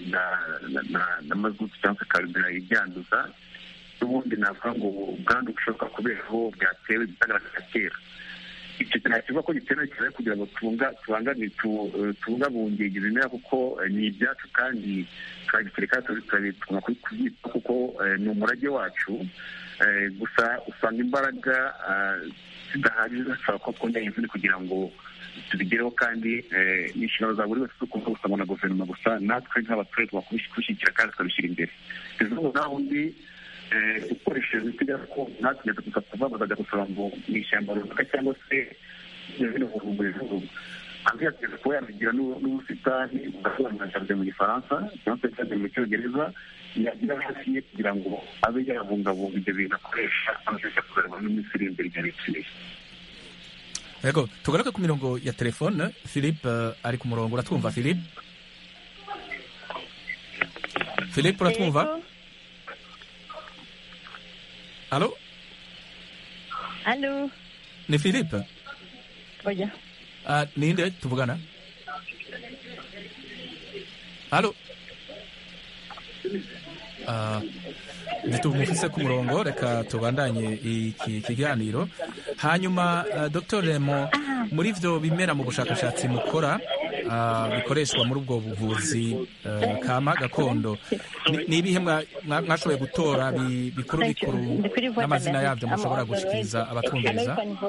na mazutu cyangwa se karubira ibyanduza n'ubundi navuga ngo ubwandu bushoboka kubera aho byatewe bitagaragara kera icyo kintu kivuga ko gikenewe cyane kugira ngo tubungabunge ibimera kuko ni ibyacu kandi turagikire kandi tugomba kubyitaho kuko ni umurage wacu gusa usanga imbaraga zidahagije zishobora kuba twongera izindi kugira ngo tubigereho kandi ni inshingano za buri wese zo kuvuga gusa ngo na guverinoma gusa natwe nk'abaturage twakubishyigikira kandi tukabishyira imbere izuba naho undi ukoresheje imiti gakondo natwe gusa tuva bazajya gusaba ngo mu ishyamba runaka cyangwa se bino mu ijuru hanze yategetse kuba yanagira n'ubusitani bwasobanura jaride mu gifaransa cyangwa se jaride mu cyongereza yagira hafi ye kugira ngo abe yabungabunga ibyo bintu akoresha amashusho kuzareba n'iminsi iri imbere igihe bikeneye yego tugaruke ku mirongo ya telefone philippe ari ku murongo uratwumva philippe philippe uratwumva alo alo ni philippe oya uh, ninde tuvugana alo uh, ntitumufise ku murongo reka tubandanye iki kiganiro hanyuma uh, dr remo muri ivyo bimera mu bushakashatsi mukora uh, bikoreshwa muri ubwo buvuzi uh, kama gakondo Ni- ni ibihe mwa- mwa- mwashoboye gutora bi- bikuru bikuru n'amazina yavyo mushobora gushikiriza abatwumviriza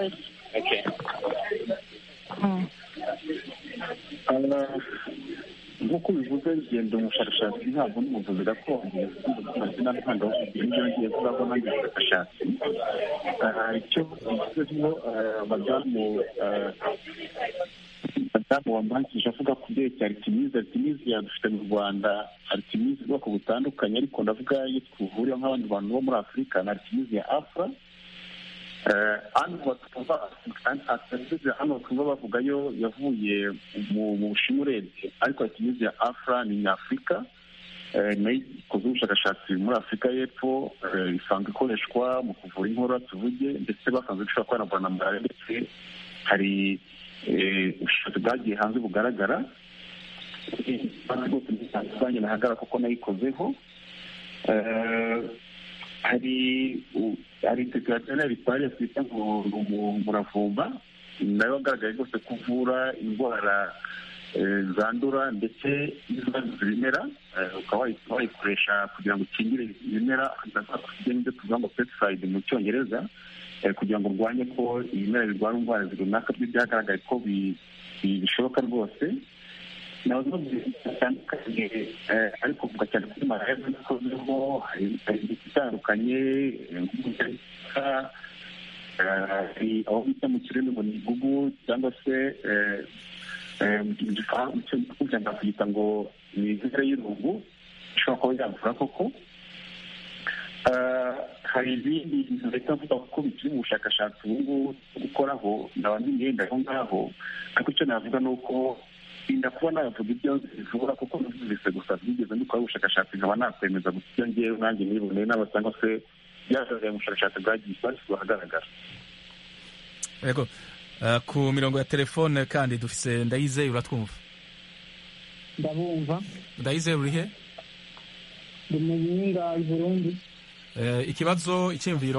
nk'uko bivuze ngenda umushakashatsi ntabwo n'umuvuzi gakondo amazina ntabwo ibyo ngiye kubaho nanjye ubushakashatsi Ah, icyo bivuzeho ah, madamu ah, madamu wambangije avuga ku byerekeye aritimizi aritimizi yadufite mu rwanda aritimizi ubwoko butandukanye ariko ndavuga iyo twihuriyeho nk'abandi bantu bo muri afurika na aritimizi ya afra Eh, hano batumva aritimizi hano twumva bavuga yo yavuye mu mu bushinwa urebye ariko aritimizi ya afra ni nyafurika Eh, nayo ikoze ubushakashatsi muri afurika y'epfo eh, isanzwe ikoreshwa mu kuvura inkorora tuvuge ndetse basanzwe ishobora kwanavura na malariya ndetse hari eh, ubushakashatsi bwagiye hanze bugaragara kandi rwose bitandukanye nahagarara kuko nayikozeho Eh, hari u- hari integrationnaire bitwariye twita ngo ni umu- umuravumba nayo wagaragaye rwose ko uvura indwara eh, zandura ndetse n'izanduza ibimera eh, ukaba wayi- wayikoresha kugira ngo ukingire ibimera ibyo tuvuga ngo pesticide mu cyongereza eh, kugira ngo urwanye ko ibimera birwara indwara runaka byo byagaragaye ko bi- bi- bishoboka rwose nazo bitandukanye eh, ariko kuvuga cyane kuri malariya kuko ziriho hari hari imiti itandukanye eh, nk'umugereka hari aho bita mu kirimi ngo ni igugu cyangwa se eh, eh, mu gifaransa mu cyongereza bakita ngo ni inzira y'irungu ishobora kuba yavura koko Eh, hari ibindi bintu leta mvuga ko bikiri mu bushakashatsi ubu ngubu bwo gukoraho ndaba n'imyenda aho ngaho ariko icyo navuga ni uko inda kuba navuga ibyo bivura kuko numvise gusa byigeze mbikora ubushakashatsi nkaba nakwemeza gusa ibyo ngewe nanjye niboneye n'aba cyangwa se byagaragaye mu bushakashatsi bwagiye bwashyizwe ahagaragara yego uh, ku mirongo ya telefone kandi dufise ndayizeye uratwumva ndabumva ndayizeye urihe ndi mu yinga i burundi uh, ikibazo icyiyumviro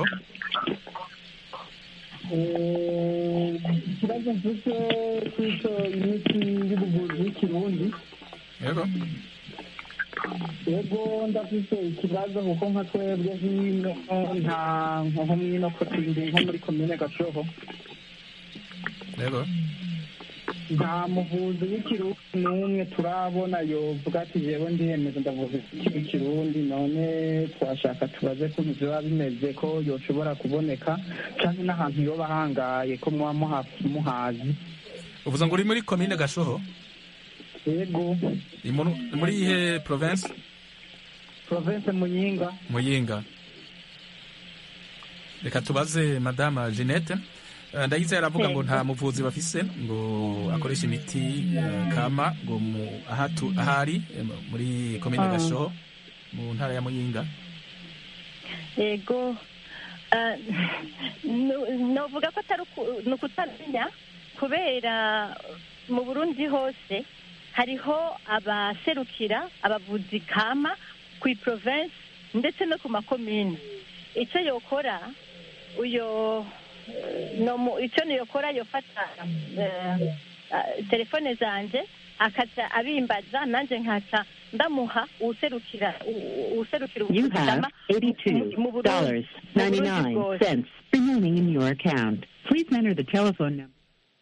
Eh, ikibazo mfite cy'icyo imiti y'ubuvuzi y'ikirundi yego yego ndafite ikibazo kuko nka twebwe hino nta nko mwino kotindi nko muri komine gashoho yego nta muvuzi w'ikirundi n'umwe turabona yovuga ati jewe ndiyemeza ndavuza ikirundi none twashaka tubaze kuntu biba bimeze ko yoshobora kuboneka canke n'ahantu yoba ahangaye ko muba muha- muhazi uvuze ngo uri muri komine gashoho yego Ni mu- muri ihe province province muyinga muyinga reka tubaze madama jeannette Eh, ndayizeye aravuga ngo nta muvuzi bafise ngo akoresha imiti eh, kama ngo mu- ahatu- ahari eh, muri komine Ah. gashoho mu ntara ya muyinga yego Ah, nu- novuga ko atari uku- ni ukutamenya kubera mu burundi hose hariho abaserukira abavuzi kama ku province ndetse no ku makomine icyo yokora uyo eh, no mu- icyo niyokora yofata eh, ah, telefone zanje akaza abimbaza nanjye nkaca ndamuha uwuserukira u- uwuserukira You ubuvuzi have kama mu Burundi- $82.99 mu Burundi bwose. remaining in your account. Please enter the telephone number.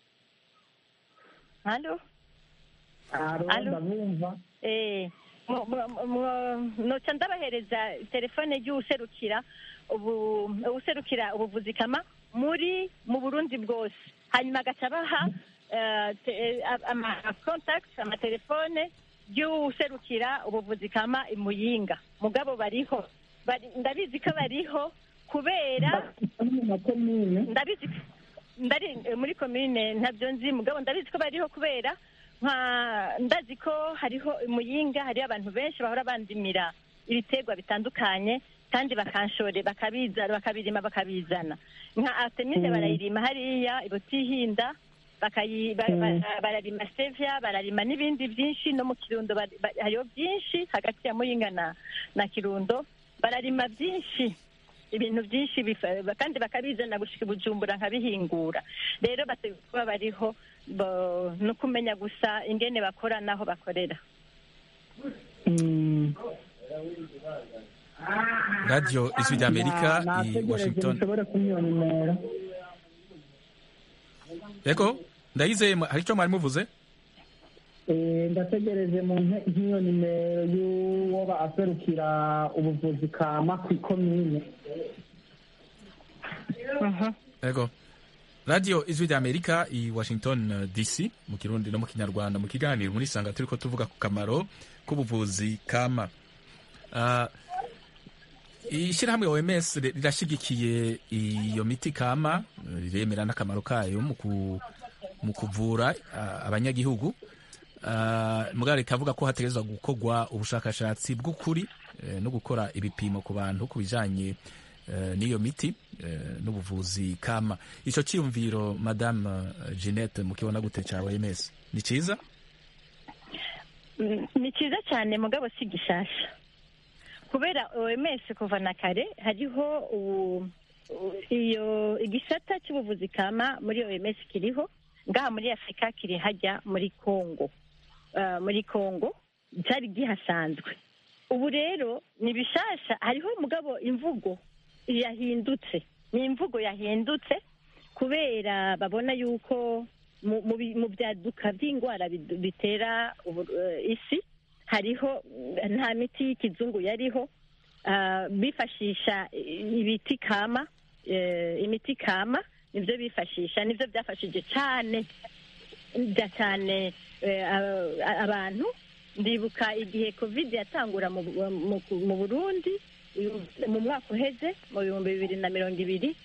Halo? aro Alo? ndabumva Eh, mu- mu- mu- noca ndabahereza telefone y'uwuserukira ubu uwuserukira ubuvuzi kama muri mu Burundi bwose hanyuma agaca abaha eh, te- eh, ama contact amatelefone y'uwuserukira ubuvuzi kama i Muyinga mugabo bariho Bari- ndabizi ko bariho kubera ndabizi ndari eh, muri komine ntabyo nzi mugabo ndabizi ko bariho kubera nka ndazi ko hariho muyinga hariho abantu benshi bahora bandimira ibiterwa bitandukanye kandi bakanshore bakabizana bakabirima bakabizana nka artemide Mm. barayirima hariya ibutihinda bakayi ba- Mm. ba- bararima stevia bararima n'ibindi byinshi no mu kirundo bari- ba- hariho byinshi hagati ya muyinga na na kirundo bararima byinshi ibintu byinshi bifa- kandi bakabizana gushika i bujumbura nkabihingura rero bategereje kuba bariho bo- ni ukumenya gusa ingene bakora n'aho bakorera radiyo ijwi ry'amerika i nategereje washington mushobore kumwiyonimera yego ndayizeye hari icyo mwari muvuze Eh, ndategereje mu nte- nk'iyo nimero y'uwoba aserukira ubuvuzi kama ku ikomine yego radiyo ijwi ry'amerika i washington eh, dc mu kirundi no mu kinyarwanda mu kiganiro muri sanga turi ko tuvuga ku kamaro k'ubuvuzi kama Ah, ishyirahamwe oms ri- rirashyigikiye iyo miti kama eh, riremera n'akamaro kayo mu ku- mu kuvura ah, abanyagihugu Ah, mugabo rikavuga ko hategerezwa gukorwa ubushakashatsi bw'ukuri eh, no gukora ibipimo ku bantu ku bijanye eh, n'iyo miti eh, n'ubuvuzi kama icyo cyiyumviro madame eh, jeannette mukibona gute cya oms ni cyiza Mm, ni cyiza cyane mugabo si gishasha kubera oms kuva na kare hariho ubu- u- iyo igisata cy'ubuvuzi kama muri oms kiriho ngaha muri afurika kiri hajya muri congo Ah, muri congo cyari gihasanzwe ubu rero ni bishasha hariho mugabo imvugo yahindutse ni imvugo yahindutse kubera babona yuko mu- mu bi- mu byaduka by'indwara bid- bitera ubu- eh, isi hariho eh, nta miti y'ikizungu yariho ah, bifashisha ibiti kama eh, imiti kama nibyo bifashisha nibyo byafashije cyane bya cyane eh, a- abantu ndibuka igihe covid yatangura mu, mu, mu burundi uyu- mu mwaka uheze mu bihumbi bibiri na mirongo ibiri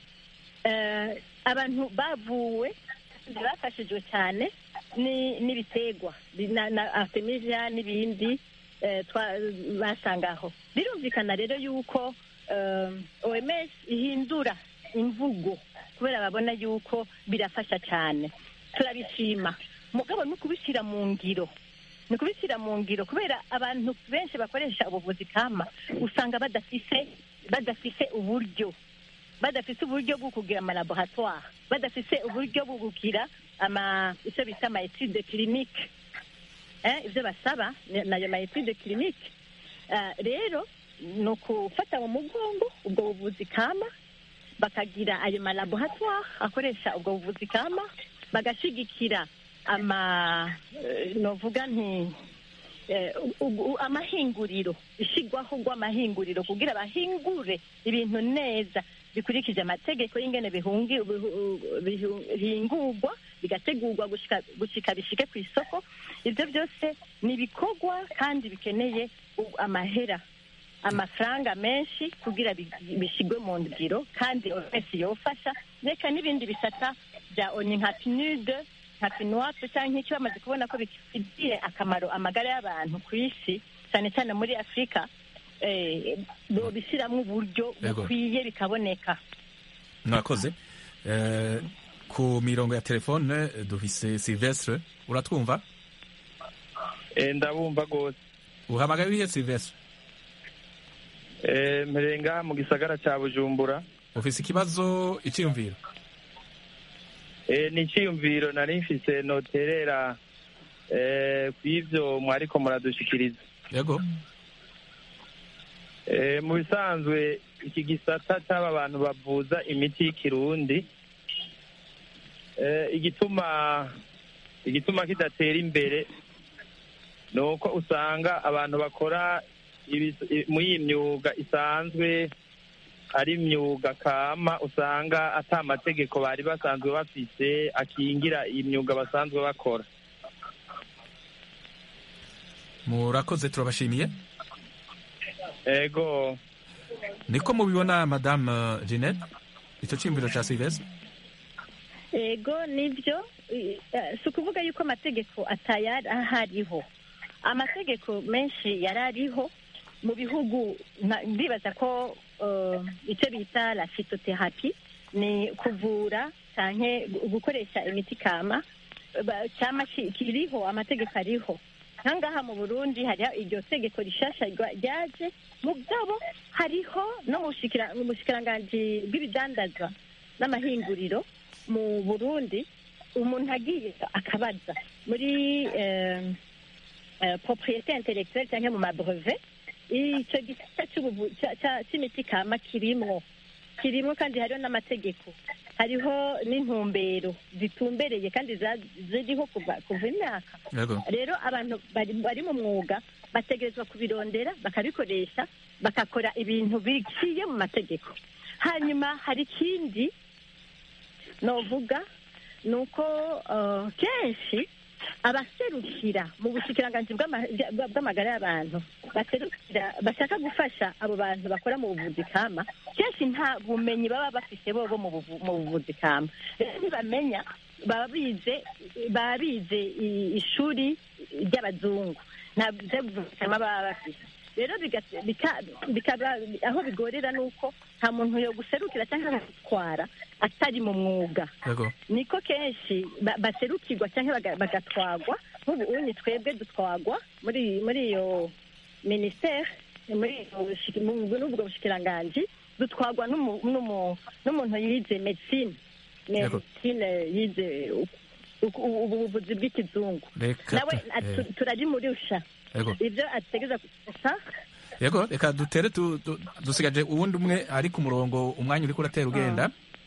eh, abantu bavuwe kandi bafashijwe cyane ni- n'ibiterwa bi- na, na artemisia n'ibindi eh, twa- basangaho birumvikana rero yuko eh, oms ihindura imvugo kubera babona yuko birafasha cyane turabishima mugabo no kubishyira mu ngiro ni ukubishyira mu ngiro kubera abantu benshi bakoresha ubuvuzi kama usanga badafise badafise uburyo badafise uburyo bwo kugira amalaboratoire badafise uburyo bwo kugira ama icyo bita ama etude clinique eh, ibyo basaba ni- nayo ma etude clinique Ah, rero ni ukufata mu mugongo ubwo buvuzi kama bakagira ayo malaboratoire akoresha ubwo buvuzi kama bagashigikira ama eh, novuga nti eh, u- u- amahinguriro ishyirwaho rw'amahinguriro kugira bahingure ibintu neza bikurikije amategeko y'ingene bihungi- bihu- bihu- bihingurwa bigategurwa gushika- gushika bishike ku isoko ibyo byose ni ibikorwa kandi bikeneye u- amahera amafaranga menshi kugira bi- bishyirwe mu ngiro kandi wese yofasha reka n'ibindi bisata bya oni nka pinude nka pinuwapu cyangwa nk'icyo bamaze kubona ko bifitiye akamaro amagara y'abantu ku isi cyane cyane muri afurika eh, bishyiramo uburyo Yego. bukwiye bikaboneka mwakoze Eh, ku mirongo ya telefone eh, dufise silvestre uratwumva Eh, ndabumva rwose uhamagaye urihe silvestre Eh, mperenga mu gisagara cya bujumbura ufise ikibazo icyiyumviro Eh, ni icyiyumviro nari mfise noterera eh, ku ivyo mwariko muradushikiriza yego Eh, mu bisanzwe iki gisata cy'aba bantu bavuza imiti y'ikirundi eh, igituma igituma kidatera imbere ni uko usanga abantu bakora ibis- i- muri iyi myuga isanzwe ari imyuga kama usanga ata amategeko bari basanzwe bafise akingira iyi myuga basanzwe bakora murakoze turabashimiye ego niko mubibona madame eh, jeannette icyo cyiyumviro cya silvestre ego nibyo eh, si ukuvuga yuko amategeko atayari ahariho amategeko menshi yari ariho mu bihugu nka- ndibaza ko eh, icyo bita la phytotherapy ni kuvura cyane gukoresha imiti kama ba- cyama ki- kiriho amategeko ariho nkangaha mu burundi hariho iryo tegeko rishasha rya- ryaje mugabo hariho no mu bushikira- mu bushikiranganji bw'ibidandazwa n'amahinguriro mu burundi umuntu agiye akabaza muri eh, eh, propriété intellectuelle cyangwa mu mabreve icyo gisata cy'ubuvu- cya- cya- cy'imiti kama kirimwo kirimwo kandi hariho n'amategeko hariho n'intumbero zitumbereye kandi za- ziriho kuva kuva imyaka yego rero abantu bari bari mu mwuga bategerezwa kubirondera bakabikoresha bagakora ibintu biciye mu mategeko hanyuma hari ikindi novuga ni uko eh, kenshi abaserukira mu bushikiranganji bw'ama- bwa- bw'amagara y'abantu baserukira bashaka gufasha abo bantu bakora mu buvuzi kama kenshi nta bumenyi baba bafite bobo mu buvu- mu buvuzi kama rero ntibamenya baba bize baba bize i- ishuri ry'abazungu nta buvuzi kama baba bafite rero biga- bika- bikaba aho bigorera ni uko nta muntu yo guserukira cyangwa gutwara atari mu mwuga yego niko kenshi ba- baserukirwa cyangwa baga- bagatwagwa nk'ubu unyi twebwe dutwagwa muri muri iyo minisiteri muri iyo bushi- mu- muri ubwo bushikiranganji dutwagwa n'umu- n'umu- n'umuntu yize medicine Yego. medicine yize u- u- u- ubuvuzi bw'ikizungu Reka nawe tu- atu- eh. turabimurusha Yego. ibyo ategeza gusa yego reka dutere tu- tu- dusigaje uwundi umwe ari ku murongo umwanya uriko uratera ugenda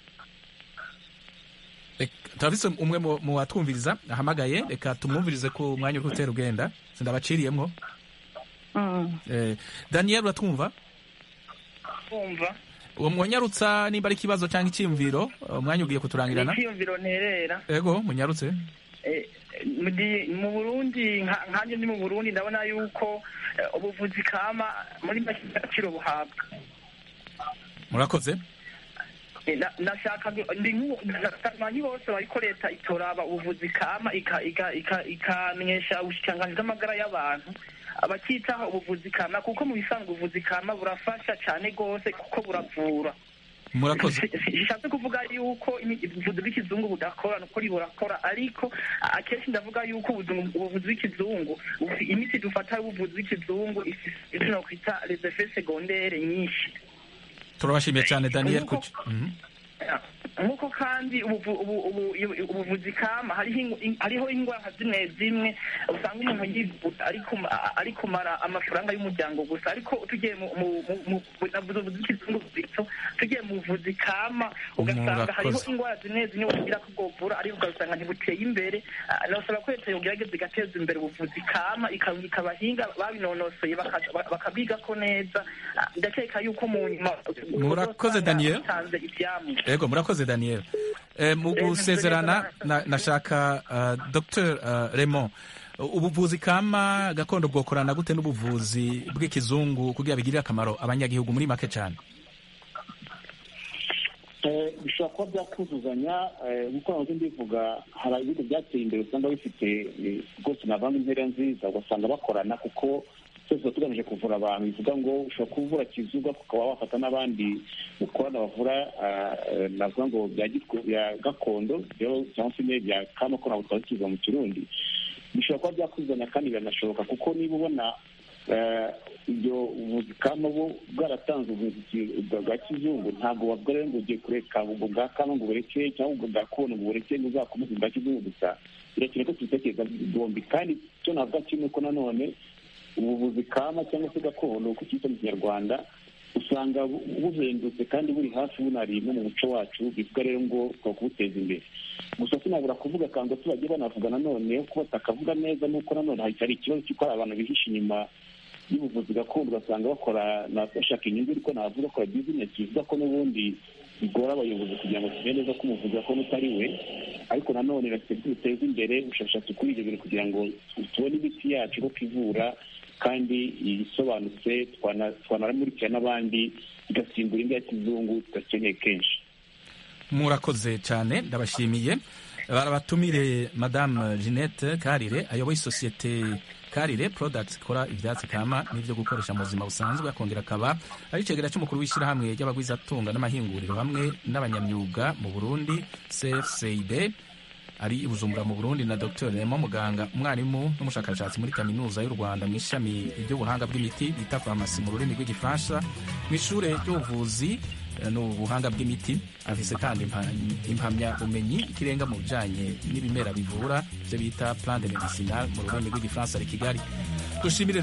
Reka- turafise umwe mu- mu watwumviriza ahamagaye reka tumwumvirize ku mwanya uriko utera ugenda sindabaciriyemwo Eh, daniel uratwumva kumva uwo mwonyarutsa nimba ari ikibazo cyangwa icyiyumviro umwanya ugiye kuturangirana icyiyumviro nterera yego munyarutse Eh, ndi- mu burundi nka- nkanjye ndi mu burundi ndabona yuko eh, ubuvuzi kama muri make agaciro buhabwa murakoze Eh, na- nashaka gu- ndi nk'ubu- abantu bose bariko leta itoraba ubuvuzi kama ika- ika- ika- ikamenyesha ubushikiranganji bw'amagara y'abantu abakitaho ubuvuzi kama kuko mu bisanzwe ubuvuzi kama burafasha cyane rwose kuko buravura murakoze bishatse kuvuga yuko imi- ubuvuzi bw'ikizungu budakora ni ukuri burakora ariko a- akenshi ndavuga yuko ubuzu- ubuvuzi bw'ikizungu bufi- imiti dufata y'ubuvuzi bw'ikizungu ifise ivyo nokwita les effets secondaires nyinshi turabashimiye cyane daniel kuki Mhm. nk'uko kandi ubuvu- ubu- ubu- ubu- ubuvuzi kama hariho ingu- in- hariho indwara zimwe zimwe usanga umuntu yivuza ari kuma- a- ari kumara amafaranga y'umuryango gusa ariko tugiye mu mu- mu- mu- mu- navuze ubuvuzi bw'ikizungu bwitso tugiye mu buvuzi kama ugasanga hariho Murakoze. indwara zimwe zimwe wogira ko bwovura ariko ugasanga ntibuteye imbere Ah, nasaba ko leta yogerageza igateza imbere ubuvuzi kama ika- ikabahinga babinonosoye baka- ba- bakabigako neza Ah, ndakeka yuko mu nyuma Murakoze, Daniel. batanze ivyamwa yego murakoze daniel Eh, mu gusezerana na- nashaka uh, dr uh, raymond ubuvuzi kama gakondo bwokorana gute n'ubuvuzi bw'ikizungu kugira bigirire akamaro abanyagihugu muri make cyane Eh, bishobora kuba byakuzuzanya eh, nk'uko nahoze mbivuga hari ibihugu byateye imbere usanga bifite eh, rwose navanga intera nziza ugasanga bakorana kuko twese tuba tugamije kuvura abantu bivuga ngo ushobora kuvura kizuga ukaba wafata n'abandi mukorana bavura ah, eh, navuga ngo bya gitwe- bya gakondo rero cyangwa se ne bya kama ko ntabwo twari tubivuga mu kirundi bishobora kuba byakuzuzanya kandi biranashoboka kuko niba ubona eh, ibyo ubuvuzi kama bo bwaratanze ubuvuzi bwa bwa kizungu ntabwo bavuga rero ngo ugiye kureka ubwo bwa kama ngo bureke cyangwa ubwo bwa kono ngo bureke ngo uzakomeze ubwa kizungu gusa birakeye ko tubitekereza bombi kandi icyo navuga kimwe ko nanone ubuvuzi kama cyangwa se gakondo uko cyitwa mu kinyarwanda usanga bu- buhendutse kandi buri hafi bunari no mu muco wacu bivuga rero ngo twa kubuteza imbere gusa sinabura kuvuga kandi abaturage banavuga nanone ko batakavuga neza nuko nanone hari hari ikibazo cy'uko hari abantu bihishe inyuma y'ubuvuzi gakondo ugasanga bakora na- bashaka inyungu ariko navuga bakora bizinesi bivuga ko n'ubundi bigora abayobozi kugira ngo tumenye neza ko umuvuzi gakondo utari we ariko nanone bafite duteze imbere ubushakashatsi kuri ibyo bintu kugira ngo tubone imiti yacu ko ivura kandi isobanutse twana- twanaramurikira n'abandi igasimbura indi ya kizungu tudakeneye kenshi murakoze cyane ndabashimiye barabatumire madame jeannette karire ayoboye isosiyete karire products ikora ibyatsi kama n'ibyo gukoresha mu buzima busanzwe akongera akaba ari icegera cy'umukuru w'ishyirahamwe ry'abagwizatunga n'amahinguriro hamwe n'abanyamyuga mu burundi cfcib ari i bujumbura mu burundi na dr remo muganga umwarimu n'umushakashatsi muri kaminuza y'u rwanda mu ishami ry'ubuhanga bw'imiti bita farumasi mu rurimi rw'igifaransa mu ishure ry'ubuvuzi eh, n'ubuhanga bw'imiti afise kandi impa- impamyabumenyi ikirenga mu bijanye n'ibimera bivura ivyo bita plan de medicinal mu rurimi rw'igifaransa ari kigali dushimire